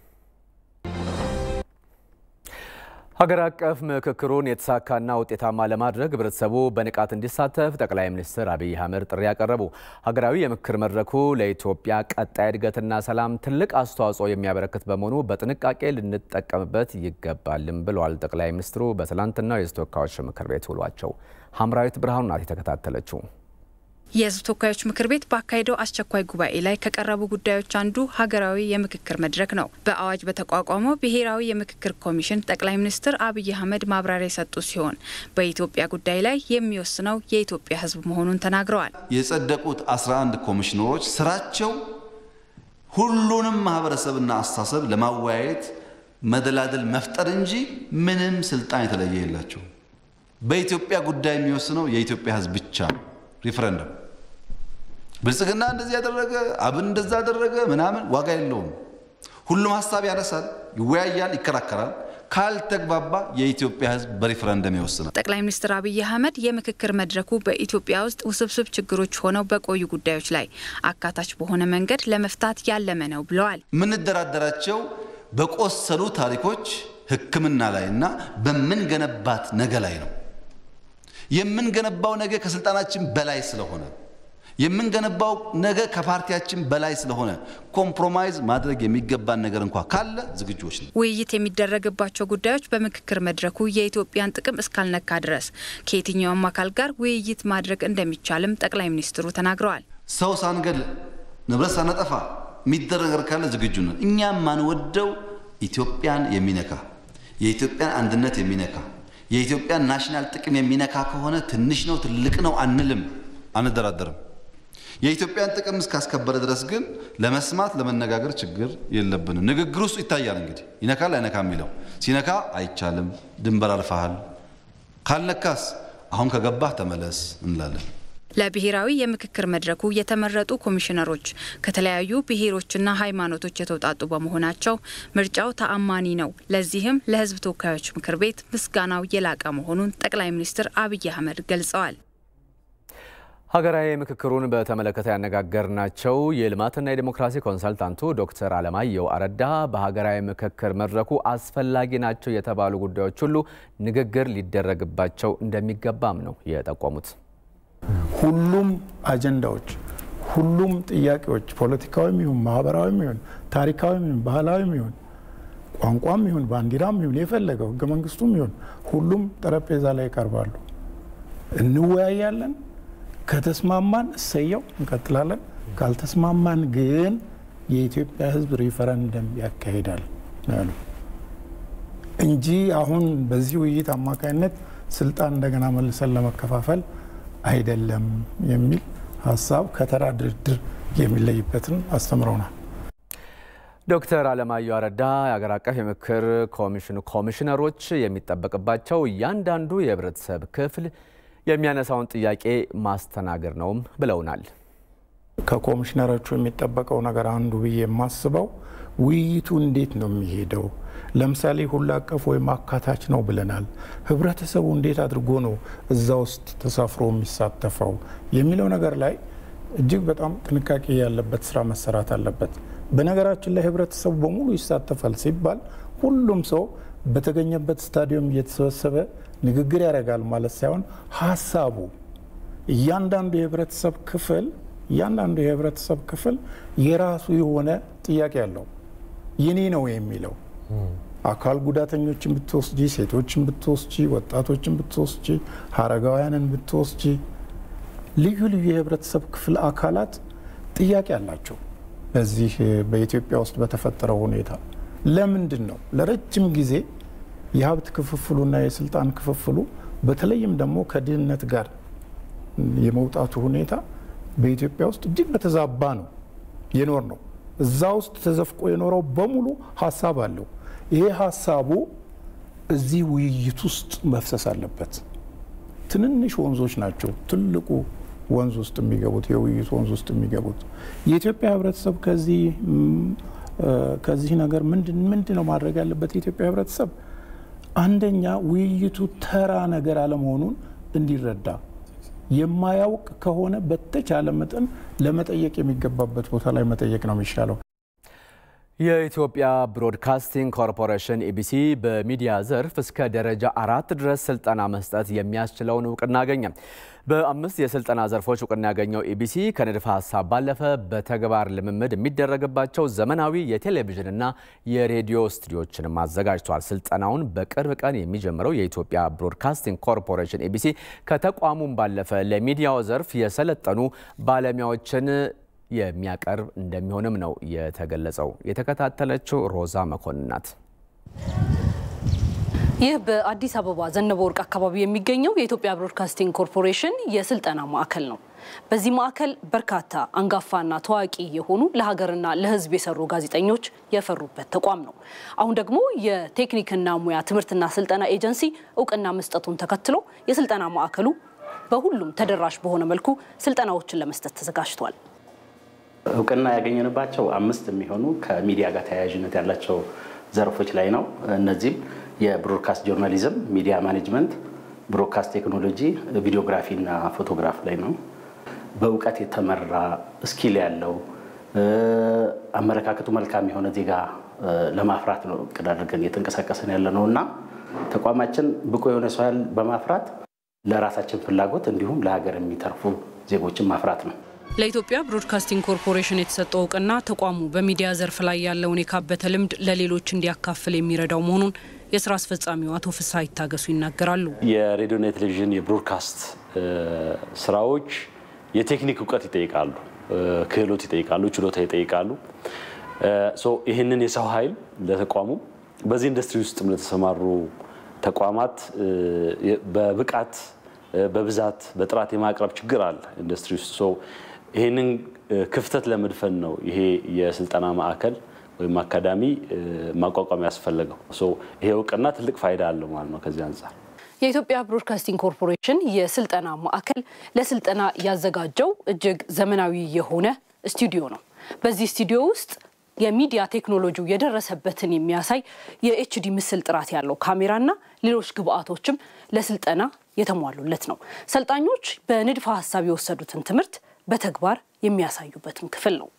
ሀገር አቀፍ ምክክሩን የተሳካና ውጤታማ ለማድረግ ህብረተሰቡ በንቃት እንዲሳተፍ ጠቅላይ ሚኒስትር አብይ አህመድ ጥሪ ያቀረቡ። ሀገራዊ የምክክር መድረኩ ለኢትዮጵያ ቀጣይ እድገትና ሰላም ትልቅ አስተዋጽኦ የሚያበረክት በመሆኑ በጥንቃቄ ልንጠቀምበት ይገባልም ብለዋል ጠቅላይ ሚኒስትሩ በትላንትናው የህዝብ ተወካዮች ምክር ቤት ውሏቸው። ሀምራዊት ብርሃኑ ናት የተከታተለችው። የህዝብ ተወካዮች ምክር ቤት ባካሄደው አስቸኳይ ጉባኤ ላይ ከቀረቡ ጉዳዮች አንዱ ሀገራዊ የምክክር መድረክ ነው። በአዋጅ በተቋቋመው ብሔራዊ የምክክር ኮሚሽን ጠቅላይ ሚኒስትር አብይ አህመድ ማብራሪያ የሰጡ ሲሆን በኢትዮጵያ ጉዳይ ላይ የሚወስነው የኢትዮጵያ ህዝብ መሆኑን ተናግረዋል። የጸደቁት 11 ኮሚሽነሮች ስራቸው ሁሉንም ማህበረሰብና አስተሳሰብ ለማወያየት መደላደል መፍጠር እንጂ ምንም ስልጣን የተለየ የላቸው። በኢትዮጵያ ጉዳይ የሚወስነው የኢትዮጵያ ህዝብ ብቻ ነው። ሪፍረንደም ብልጽግና እንደዚህ ያደረገ አብን እንደዛ ያደረገ ምናምን ዋጋ የለውም። ሁሉም ሀሳብ ያነሳል፣ ይወያያል፣ ይከራከራል። ካልተግባባ የኢትዮጵያ ህዝብ በሪፍረንደም ይወስናል። ጠቅላይ ሚኒስትር አብይ አህመድ የምክክር መድረኩ በኢትዮጵያ ውስጥ ውስብስብ ችግሮች ሆነው በቆዩ ጉዳዮች ላይ አካታች በሆነ መንገድ ለመፍታት ያለመ ነው ብለዋል። የምንደራደራቸው በቆሰሉ ታሪኮች ሕክምና ላይ እና በምንገነባት ነገ ላይ ነው። የምንገነባው ነገ ከስልጣናችን በላይ ስለሆነ የምንገነባው ነገ ከፓርቲያችን በላይ ስለሆነ ኮምፕሮማይዝ ማድረግ የሚገባን ነገር እንኳ ካለ ዝግጁዎች ነው። ውይይት የሚደረግባቸው ጉዳዮች በምክክር መድረኩ የኢትዮጵያን ጥቅም እስካልነካ ድረስ ከየትኛውም አካል ጋር ውይይት ማድረግ እንደሚቻልም ጠቅላይ ሚኒስትሩ ተናግረዋል። ሰው ሳንገል ንብረት ሳናጠፋ የሚደረግ ነገር ካለ ዝግጁ ነን። እኛም ማንወደው ኢትዮጵያን የሚነካ የኢትዮጵያን አንድነት የሚነካ የኢትዮጵያን ናሽናል ጥቅም የሚነካ ከሆነ ትንሽ ነው ትልቅ ነው አንልም፣ አንደራደርም። የኢትዮጵያን ጥቅም እስካስከበረ ድረስ ግን ለመስማት ለመነጋገር ችግር የለብንም። ንግግር ውስጥ ይታያል እንግዲህ ይነካል አይነካ የሚለው ሲነካ አይቻልም፣ ድንበር አልፈሃል፣ ካልነካስ አሁን ከገባህ ተመለስ እንላለን። ለብሔራዊ የምክክር መድረኩ የተመረጡ ኮሚሽነሮች ከተለያዩ ብሔሮችና ሃይማኖቶች የተውጣጡ በመሆናቸው ምርጫው ተአማኒ ነው። ለዚህም ለሕዝብ ተወካዮች ምክር ቤት ምስጋናው የላቀ መሆኑን ጠቅላይ ሚኒስትር አብይ አህመድ ገልጸዋል። ሀገራዊ ምክክሩን በተመለከተ ያነጋገርናቸው የልማትና የዲሞክራሲ ኮንሰልታንቱ ዶክተር አለማየሁ አረዳ በሀገራዊ ምክክር መድረኩ አስፈላጊ ናቸው የተባሉ ጉዳዮች ሁሉ ንግግር ሊደረግባቸው እንደሚገባም ነው የጠቆሙት። ሁሉም አጀንዳዎች፣ ሁሉም ጥያቄዎች ፖለቲካዊም ይሁን ማህበራዊም ይሁን ታሪካዊም ይሁን ባህላዊም ይሁን ቋንቋም ይሁን ባንዲራም ይሁን የፈለገው ህገ መንግስቱም ይሁን ሁሉም ጠረጴዛ ላይ ይቀርባሉ። እንወያያለን። ከተስማማን እሰየው እንቀጥላለን። ካልተስማማን ግን የኢትዮጵያ ህዝብ ሪፈረንደም ያካሂዳል ያሉ እንጂ አሁን በዚህ ውይይት አማካኝነት ስልጣን እንደገና መልሰን ለመከፋፈል አይደለም የሚል ሀሳብ ከተራ ድርድር የሚለይበትን አስተምረውናል። ዶክተር አለማየሁ አረዳ የአገር አቀፍ የምክክር ኮሚሽኑ ኮሚሽነሮች የሚጠበቅባቸው እያንዳንዱ የህብረተሰብ ክፍል የሚያነሳውን ጥያቄ ማስተናገድ ነውም ብለውናል። ከኮሚሽነሮቹ የሚጠበቀው ነገር አንዱ ብዬ የማስበው ውይይቱ እንዴት ነው የሚሄደው? ለምሳሌ ሁሉ አቀፍ ወይም አካታች ነው ብለናል። ህብረተሰቡ እንዴት አድርጎ ነው እዛ ውስጥ ተሳፍሮ የሚሳተፈው የሚለው ነገር ላይ እጅግ በጣም ጥንቃቄ ያለበት ስራ መሰራት አለበት። በነገራችን ላይ ህብረተሰቡ በሙሉ ይሳተፋል ሲባል ሁሉም ሰው በተገኘበት ስታዲየም እየተሰበሰበ ንግግር ያደርጋል ማለት ሳይሆን ሀሳቡ እያንዳንዱ የህብረተሰብ ክፍል እያንዳንዱ የህብረተሰብ ክፍል የራሱ የሆነ ጥያቄ አለው። የኔ ነው የሚለው አካል ጉዳተኞችን ብትወስጂ፣ ሴቶችን ብትወስጂ፣ ወጣቶችን ብትወስጂ፣ አረጋውያንን ብትወስጂ ልዩ ልዩ የህብረተሰብ ክፍል አካላት ጥያቄ አላቸው። በዚህ በኢትዮጵያ ውስጥ በተፈጠረው ሁኔታ ለምንድን ነው ለረጅም ጊዜ የሀብት ክፍፍሉና የስልጣን ክፍፍሉ በተለይም ደግሞ ከድህነት ጋር የመውጣቱ ሁኔታ በኢትዮጵያ ውስጥ እጅግ በተዛባ ነው የኖር ነው። እዛ ውስጥ ተዘፍቆ የኖረው በሙሉ ሀሳብ አለው። ይሄ ሀሳቡ እዚህ ውይይት ውስጥ መፍሰስ አለበት። ትንንሽ ወንዞች ናቸው ትልቁ ወንዝ ውስጥ የሚገቡት የውይይት ወንዝ ውስጥ የሚገቡት። የኢትዮጵያ ህብረተሰብ ከዚህ ከዚህ ነገር ምንድን ነው ማድረግ ያለበት? የኢትዮጵያ ህብረተሰብ አንደኛ ውይይቱ ተራ ነገር አለመሆኑን እንዲረዳ የማያውቅ ከሆነ በተቻለ መጠን ለመጠየቅ የሚገባበት ቦታ ላይ መጠየቅ ነው የሚሻለው። የኢትዮጵያ ብሮድካስቲንግ ኮርፖሬሽን ኢቢሲ በሚዲያ ዘርፍ እስከ ደረጃ አራት ድረስ ስልጠና መስጠት የሚያስችለውን እውቅና አገኘ። በአምስት የስልጠና ዘርፎች እውቅና ያገኘው ኢቢሲ ከንድፈ ሀሳብ ባለፈ በተግባር ልምምድ የሚደረግባቸው ዘመናዊ የቴሌቪዥንና የሬዲዮ ስቱዲዮችንም አዘጋጅቷል። ስልጠናውን በቅርብ ቀን የሚጀምረው የኢትዮጵያ ብሮድካስቲንግ ኮርፖሬሽን ኢቢሲ ከተቋሙም ባለፈ ለሚዲያው ዘርፍ የሰለጠኑ ባለሙያዎችን የሚያቀርብ እንደሚሆንም ነው የተገለጸው። የተከታተለችው ሮዛ መኮንን ናት። ይህ በአዲስ አበባ ዘነበ ወርቅ አካባቢ የሚገኘው የኢትዮጵያ ብሮድካስቲንግ ኮርፖሬሽን የስልጠና ማዕከል ነው። በዚህ ማዕከል በርካታ አንጋፋና ታዋቂ የሆኑ ለሀገርና ለሕዝብ የሰሩ ጋዜጠኞች የፈሩበት ተቋም ነው። አሁን ደግሞ የቴክኒክና ሙያ ትምህርትና ስልጠና ኤጀንሲ እውቅና መስጠቱን ተከትሎ የስልጠና ማዕከሉ በሁሉም ተደራሽ በሆነ መልኩ ስልጠናዎችን ለመስጠት ተዘጋጅቷል። እውቅና ያገኘንባቸው አምስት የሚሆኑ ከሚዲያ ጋር ተያያዥነት ያላቸው ዘርፎች ላይ ነው። እነዚህም የብሮድካስት ጆርናሊዝም፣ ሚዲያ ማኔጅመንት፣ ብሮድካስት ቴክኖሎጂ፣ ቪዲዮግራፊ እና ፎቶግራፍ ላይ ነው። በእውቀት የተመራ ስኪል ያለው አመለካከቱ መልካም የሆነ ዜጋ ለማፍራት ነው እቅድ አድርገን እየተንቀሳቀስን ያለ ነው እና ተቋማችን ብቁ የሆነ ሰው ኃይል በማፍራት ለራሳችን ፍላጎት እንዲሁም ለሀገር የሚተርፉ ዜጎችን ማፍራት ነው። ለኢትዮጵያ ብሮድካስቲንግ ኮርፖሬሽን የተሰጠው እውቅና ተቋሙ በሚዲያ ዘርፍ ላይ ያለውን የካበተ ልምድ ለሌሎች እንዲያካፍል የሚረዳው መሆኑን የስራ አስፈጻሚው አቶ ፍስሐ ይታገሱ ይናገራሉ። የሬዲዮና የቴሌቪዥን የብሮድካስት ስራዎች የቴክኒክ እውቀት ይጠይቃሉ፣ ክህሎት ይጠይቃሉ፣ ችሎታ ይጠይቃሉ። ይህንን የሰው ኃይል ለተቋሙ በዚህ ኢንዱስትሪ ውስጥም ለተሰማሩ ተቋማት በብቃት በብዛት በጥራት የማቅረብ ችግር አለ ኢንዱስትሪ ውስጥ። ይህንን ክፍተት ለመድፈን ነው ይሄ የስልጠና ማዕከል ወይም አካዳሚ ማቋቋም ያስፈለገው። ይሄ እውቅና ትልቅ ፋይዳ አለው ማለት ነው ከዚህ አንጻር የኢትዮጵያ ብሮድካስቲንግ ኮርፖሬሽን የስልጠና ማዕከል ለስልጠና ያዘጋጀው እጅግ ዘመናዊ የሆነ ስቱዲዮ ነው። በዚህ ስቱዲዮ ውስጥ የሚዲያ ቴክኖሎጂው የደረሰበትን የሚያሳይ የኤችዲ ምስል ጥራት ያለው ካሜራና ሌሎች ግብአቶችም ለስልጠና የተሟሉለት ነው። ሰልጣኞች በንድፈ ሀሳብ የወሰዱትን ትምህርት በተግባር የሚያሳዩበትም ክፍል ነው።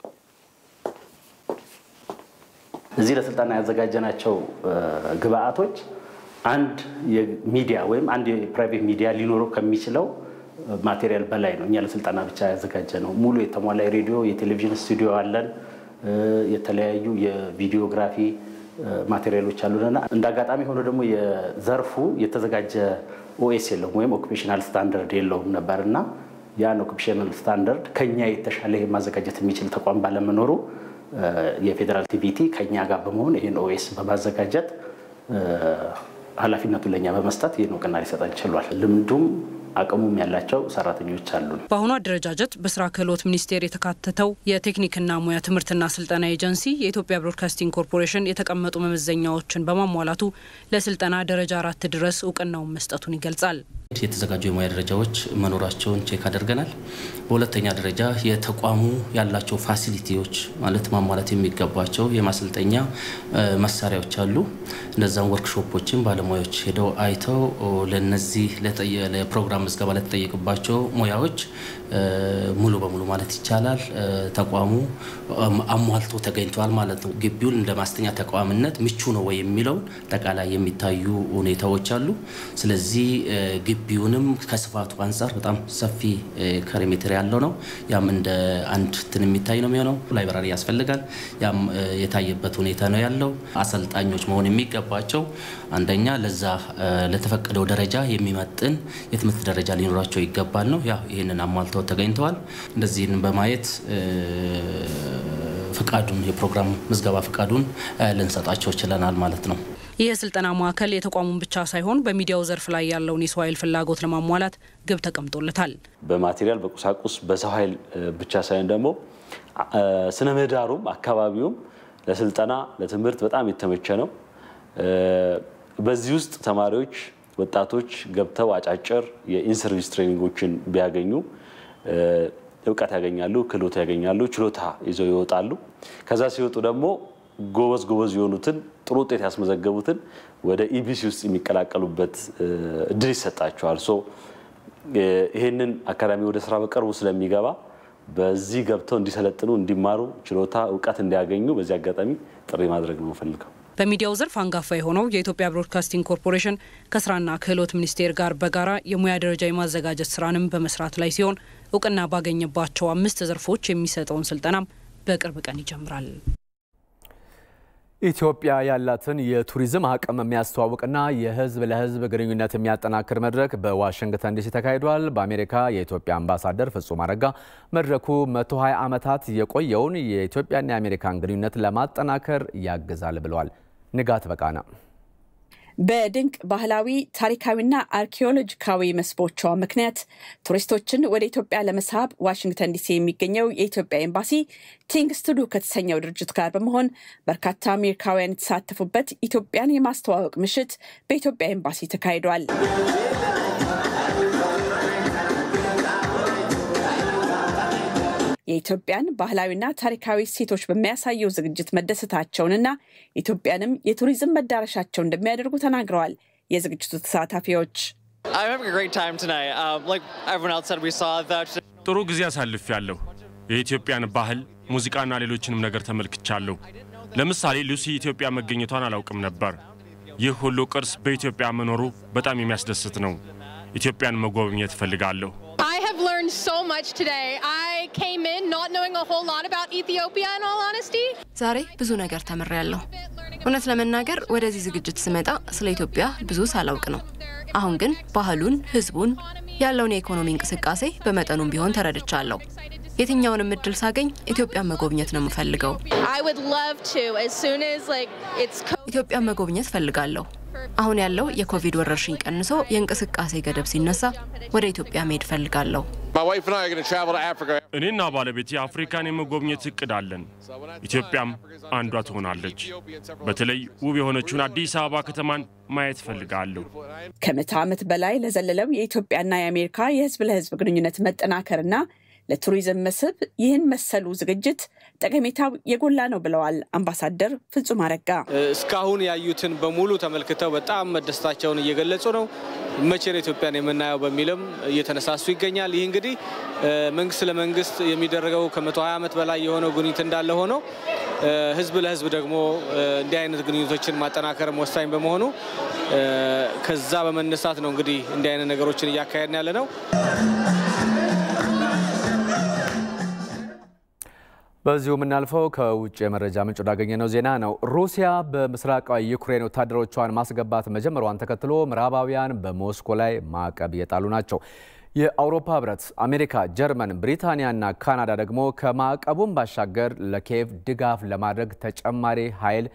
እዚህ ለስልጠና ያዘጋጀናቸው ግብአቶች አንድ የሚዲያ ወይም አንድ የፕራይቬት ሚዲያ ሊኖረው ከሚችለው ማቴሪያል በላይ ነው። እኛ ለስልጠና ብቻ ያዘጋጀ ነው። ሙሉ የተሟላ የሬዲዮ የቴሌቪዥን ስቱዲዮ አለን። የተለያዩ የቪዲዮግራፊ ማቴሪያሎች አሉንና እንደ አጋጣሚ ሆኖ ደግሞ የዘርፉ የተዘጋጀ ኦኤስ የለውም ወይም ኦኩፔሽናል ስታንዳርድ የለውም ነበር እና ያን ኦኩፔሽናል ስታንዳርድ ከኛ የተሻለ ማዘጋጀት የሚችል ተቋም ባለመኖሩ የፌዴራል ቲቪቲ ከኛ ጋር በመሆን ይህን ኦኤስ በማዘጋጀት ኃላፊነቱን ለእኛ በመስጠት ይህን እውቅና ሊሰጠን ችሏል። ልምዱም አቅሙም ያላቸው ሰራተኞች አሉን። በአሁኑ አደረጃጀት በስራ ክህሎት ሚኒስቴር የተካተተው የቴክኒክና ሙያ ትምህርትና ስልጠና ኤጀንሲ የኢትዮጵያ ብሮድካስቲንግ ኮርፖሬሽን የተቀመጡ መመዘኛዎችን በማሟላቱ ለስልጠና ደረጃ አራት ድረስ እውቅናውን መስጠቱን ይገልጻል። የተዘጋጁ የሙያ ደረጃዎች መኖራቸውን ቼክ አድርገናል። በሁለተኛ ደረጃ የተቋሙ ያላቸው ፋሲሊቲዎች ማለት ማሟላት የሚገባቸው የማሰልጠኛ መሳሪያዎች አሉ። እነዛም ወርክሾፖችን ባለሙያዎች ሄደው አይተው ለነዚህ ለፕሮግራም ምዝገባ ለተጠየቅባቸው ሙያዎች ሙሉ በሙሉ ማለት ይቻላል ተቋሙ አሟልቶ ተገኝቷል ማለት ነው። ግቢውን እንደ ማስተኛ ተቋምነት ምቹ ነው ወይ የሚለውን አጠቃላይ የሚታዩ ሁኔታዎች አሉ። ስለዚህ ግቢውንም ከስፋቱ አንጻር በጣም ሰፊ ካሬ ሜትር ያለው ነው። ያም እንደ አንድ ትን የሚታይ ነው የሚሆነው። ላይብራሪ ያስፈልጋል። ያም የታየበት ሁኔታ ነው ያለው። አሰልጣኞች መሆን የሚገባቸው አንደኛ ለዛ ለተፈቀደው ደረጃ የሚመጥን የትምህርት ደረጃ ሊኖራቸው ይገባል ነው። ያው ይህንን አሟልተው ተገኝተዋል። እንደዚህን በማየት ፍቃዱን የፕሮግራም ምዝገባ ፍቃዱን ልንሰጣቸው ችለናል ማለት ነው። ይህ የስልጠና ማዕከል የተቋሙን ብቻ ሳይሆን በሚዲያው ዘርፍ ላይ ያለውን የሰው ኃይል ፍላጎት ለማሟላት ግብ ተቀምጦለታል። በማቴሪያል በቁሳቁስ በሰው ኃይል ብቻ ሳይሆን ደግሞ ስነ ምህዳሩም አካባቢውም ለስልጠና ለትምህርት በጣም የተመቸ ነው። በዚህ ውስጥ ተማሪዎች ወጣቶች ገብተው አጫጭር የኢንሰርቪስ ትሬኒንጎችን ቢያገኙ እውቀት ያገኛሉ፣ ክህሎት ያገኛሉ፣ ችሎታ ይዘው ይወጣሉ። ከዛ ሲወጡ ደግሞ ጎበዝ ጎበዝ የሆኑትን ጥሩ ውጤት ያስመዘገቡትን ወደ ኢቢሲ ውስጥ የሚቀላቀሉበት እድል ይሰጣቸዋል። ሶ ይህንን አካዳሚ ወደ ስራ በቅርቡ ስለሚገባ በዚህ ገብተው እንዲሰለጥኑ፣ እንዲማሩ፣ ችሎታ እውቀት እንዲያገኙ በዚህ አጋጣሚ ጥሪ ማድረግ ነው የምፈልገው። በሚዲያው ዘርፍ አንጋፋ የሆነው የኢትዮጵያ ብሮድካስቲንግ ኮርፖሬሽን ከስራና ክህሎት ሚኒስቴር ጋር በጋራ የሙያ ደረጃ የማዘጋጀት ስራንም በመስራት ላይ ሲሆን እውቅና ባገኘባቸው አምስት ዘርፎች የሚሰጠውን ስልጠናም በቅርብ ቀን ይጀምራል። ኢትዮጵያ ያላትን የቱሪዝም አቅም የሚያስተዋውቅና የሕዝብ ለሕዝብ ግንኙነት የሚያጠናክር መድረክ በዋሽንግተን ዲሲ ተካሂዷል። በአሜሪካ የኢትዮጵያ አምባሳደር ፍጹም አረጋ መድረኩ 120 ዓመታት የቆየውን የኢትዮጵያና የአሜሪካን ግንኙነት ለማጠናከር ያግዛል ብለዋል። ንጋት በቃና በድንቅ ባህላዊ ታሪካዊና አርኪኦሎጂካዊ መስህቦቿ ምክንያት ቱሪስቶችን ወደ ኢትዮጵያ ለመሳብ ዋሽንግተን ዲሲ የሚገኘው የኢትዮጵያ ኤምባሲ ቲንግስ ቱ ዱ ከተሰኘው ድርጅት ጋር በመሆን በርካታ አሜሪካውያን የተሳተፉበት ኢትዮጵያን የማስተዋወቅ ምሽት በኢትዮጵያ ኤምባሲ ተካሂዷል። የኢትዮጵያን ባህላዊና ታሪካዊ እሴቶች በሚያሳየው ዝግጅት መደሰታቸውንና ኢትዮጵያንም የቱሪዝም መዳረሻቸው እንደሚያደርጉ ተናግረዋል። የዝግጅቱ ተሳታፊዎች ጥሩ ጊዜ አሳልፍ ያለሁ የኢትዮጵያን ባህል ሙዚቃና ሌሎችንም ነገር ተመልክቻለሁ። ለምሳሌ ሉሲ ኢትዮጵያ መገኘቷን አላውቅም ነበር። ይህ ሁሉ ቅርስ በኢትዮጵያ መኖሩ በጣም የሚያስደስት ነው። ኢትዮጵያን መጎብኘት እፈልጋለሁ። I have learned so much today. I came in not knowing a whole lot about Ethiopia, in all honesty. ዛሬ ብዙ ነገር ተምሬያለሁ። እውነት ለመናገር ወደዚህ ዝግጅት ስመጣ ስለ ኢትዮጵያ ብዙ ሳላውቅ ነው። አሁን ግን ባህሉን፣ ህዝቡን፣ ያለውን የኢኮኖሚ እንቅስቃሴ በመጠኑም ቢሆን ተረድቻለሁ። የትኛውንም እድል ሳገኝ ኢትዮጵያን መጎብኘት ነው የምፈልገው። I would love to as soon as like it's ኢትዮጵያን መጎብኘት ፈልጋለሁ። አሁን ያለው የኮቪድ ወረርሽኝ ቀንሶ የእንቅስቃሴ ገደብ ሲነሳ ወደ ኢትዮጵያ መሄድ ፈልጋለሁ። እኔና ባለቤቴ አፍሪካን የመጎብኘት እቅድ አለን። ኢትዮጵያም አንዷ ትሆናለች። በተለይ ውብ የሆነችውን አዲስ አበባ ከተማን ማየት እፈልጋለሁ። ከምዕተ ዓመት በላይ ለዘለለው የኢትዮጵያና የአሜሪካ የህዝብ ለህዝብ ግንኙነት መጠናከርና ለቱሪዝም መስህብ ይህን መሰሉ ዝግጅት ጠቀሜታው የጎላ ነው ብለዋል አምባሳደር ፍጹም አረጋ። እስካሁን ያዩትን በሙሉ ተመልክተው በጣም መደሰታቸውን እየገለጹ ነው። መቼ ነው ኢትዮጵያን የምናየው በሚልም እየተነሳሱ ይገኛል። ይህ እንግዲህ መንግስት ለመንግስት የሚደረገው ከ120 ዓመት በላይ የሆነው ግንኙነት እንዳለ ሆነው ህዝብ ለህዝብ ደግሞ እንዲህ አይነት ግንኙነቶችን ማጠናከርም ወሳኝ በመሆኑ ከዛ በመነሳት ነው እንግዲህ እንዲህ አይነት ነገሮችን እያካሄድን ያለ ነው። በዚሁ የምናልፈው ከውጭ የመረጃ ምንጭ ወዳገኘነው ዜና ነው። ሩሲያ በምስራቃዊ ዩክሬን ወታደሮቿን ማስገባት መጀመሯን ተከትሎ ምዕራባውያን በሞስኮ ላይ ማዕቀብ እየጣሉ ናቸው። የአውሮፓ ህብረት፣ አሜሪካ፣ ጀርመን፣ ብሪታንያና ካናዳ ደግሞ ከማዕቀቡም ባሻገር ለኪየቭ ድጋፍ ለማድረግ ተጨማሪ ኃይል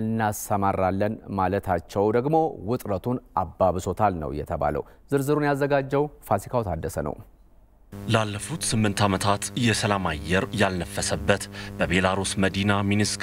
እናሰማራለን ማለታቸው ደግሞ ውጥረቱን አባብሶታል ነው የተባለው። ዝርዝሩን ያዘጋጀው ፋሲካው ታደሰ ነው። ላለፉት ስምንት ዓመታት የሰላም አየር ያልነፈሰበት በቤላሩስ መዲና ሚንስክ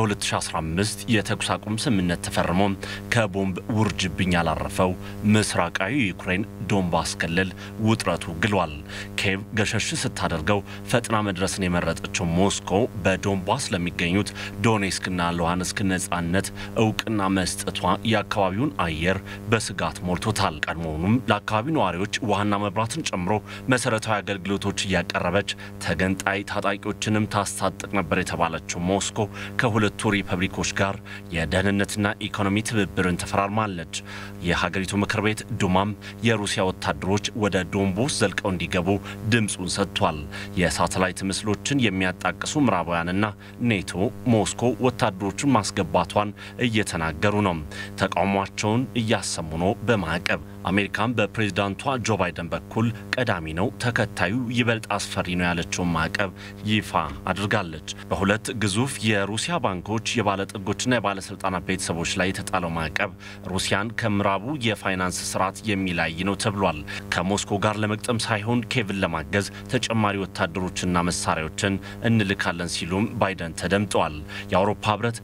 በ2015 የተኩስ አቁም ስምምነት ተፈርሞ ከቦምብ ውርጅብኝ ያላረፈው ምስራቃዊ ዩክሬን ዶንባስ ክልል ውጥረቱ ግሏል። ኪየቭ ገሸሽ ስታደርገው ፈጥና መድረስን የመረጠችው ሞስኮ በዶንባስ ለሚገኙት ዶኔስክና ሉሃንስክ ነጻነት እውቅና መስጠቷ የአካባቢውን አየር በስጋት ሞልቶታል። ቀድሞውኑም ለአካባቢው ነዋሪዎች ውሃና መብራትን ጨምሮ መሰረታዊ አገልግሎቶች እያቀረበች ተገንጣይ ታጣቂዎችንም ታስታጥቅ ነበር የተባለችው ሞስኮ ከሁለቱ ሪፐብሊኮች ጋር የደህንነትና ኢኮኖሚ ትብብርን ተፈራርማለች። የሀገሪቱ ምክር ቤት ዱማም የሩሲያ ወታደሮች ወደ ዶንቦስ ዘልቀው እንዲገቡ ድምፁን ሰጥቷል። የሳተላይት ምስሎችን የሚያጣቅሱ ምዕራባውያንና ኔቶ ሞስኮ ወታደሮቹን ማስገባቷን እየተናገሩ ነው። ተቃውሟቸውን እያሰሙ ነው በማዕቀብ አሜሪካን በፕሬዝዳንቷ ጆ ባይደን በኩል ቀዳሚ ነው፣ ተከታዩ ይበልጥ አስፈሪ ነው ያለችውን ማዕቀብ ይፋ አድርጋለች። በሁለት ግዙፍ የሩሲያ ባንኮች የባለጠጎችና የባለስልጣናት ቤተሰቦች ላይ የተጣለው ማዕቀብ ሩሲያን ከምዕራቡ የፋይናንስ ስርዓት የሚለይ ነው ተብሏል። ከሞስኮ ጋር ለመግጠም ሳይሆን ኬቭን ለማገዝ ተጨማሪ ወታደሮችና መሳሪያዎችን እንልካለን ሲሉም ባይደን ተደምጠዋል። የአውሮፓ ህብረት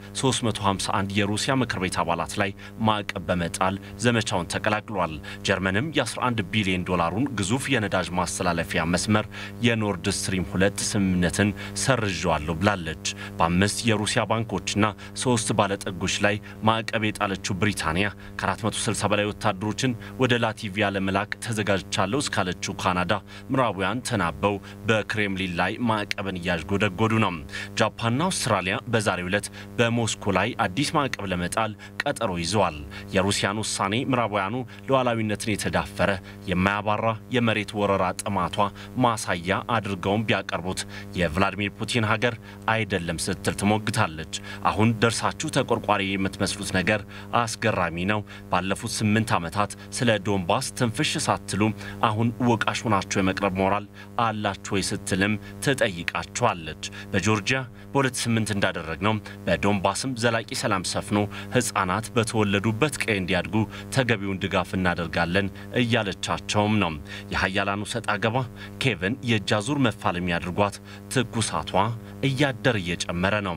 351 የሩሲያ ምክር ቤት አባላት ላይ ማዕቀብ በመጣል ዘመቻውን ተቀላቅሏል። ጀርመንም የ11 ቢሊዮን ዶላሩን ግዙፍ የነዳጅ ማስተላለፊያ መስመር የኖርድ ስትሪም ሁለት ስምምነትን ሰርዣዋለሁ ብላለች። በአምስት የሩሲያ ባንኮችና ሶስት ባለጠጎች ላይ ማዕቀብ የጣለችው ብሪታንያ ከ460 በላይ ወታደሮችን ወደ ላቲቪያ ለመላክ ተዘጋጅቻለሁ እስካለችው ካናዳ ምዕራባውያን ተናበው በክሬምሊን ላይ ማዕቀብን እያዥጎደጎዱ ነው። ጃፓንና አውስትራሊያ በዛሬው ዕለት በሞስኮ ላይ አዲስ ማዕቀብ ለመጣል ቀጠሮ ይዘዋል። የሩሲያን ውሳኔ ምዕራባውያኑ ሉዓላዊነትን የተዳፈረ የማያባራ የመሬት ወረራ ጥማቷ ማሳያ አድርገውም ቢያቀርቡት የቭላዲሚር ፑቲን ሀገር አይደለም ስትል ትሞግታለች። አሁን ደርሳችሁ ተቆርቋሪ የምትመስሉት ነገር አስገራሚ ነው። ባለፉት ስምንት ዓመታት ስለ ዶንባስ ትንፍሽ ሳትሉ አሁን ወቃሽ ሆናችሁ የመቅረብ ሞራል አላችሁ ወይ ስትልም ትጠይቃቸዋለች። በጆርጂያ በ2008 እንዳደረግነው በዶንባስም ዘላቂ ሰላም ሰፍኖ ሕፃናት በተወለዱበት ቀይ እንዲያድጉ ተገቢውን ድጋፍ እናደርጋለን እያለቻቸውም ነው። የሀያላኑ ሰጥ አገባ ኬቭን የእጅ አዙር መፋለሚያ አድርጓት ትኩሳቷ እያደር እየጨመረ ነው።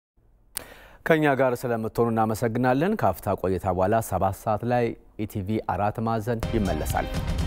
ከኛ ጋር ስለምትሆኑ እናመሰግናለን። ከአፍታ ቆይታ በኋላ ሰባት ሰዓት ላይ ኢቲቪ አራት ማዕዘን ይመለሳል።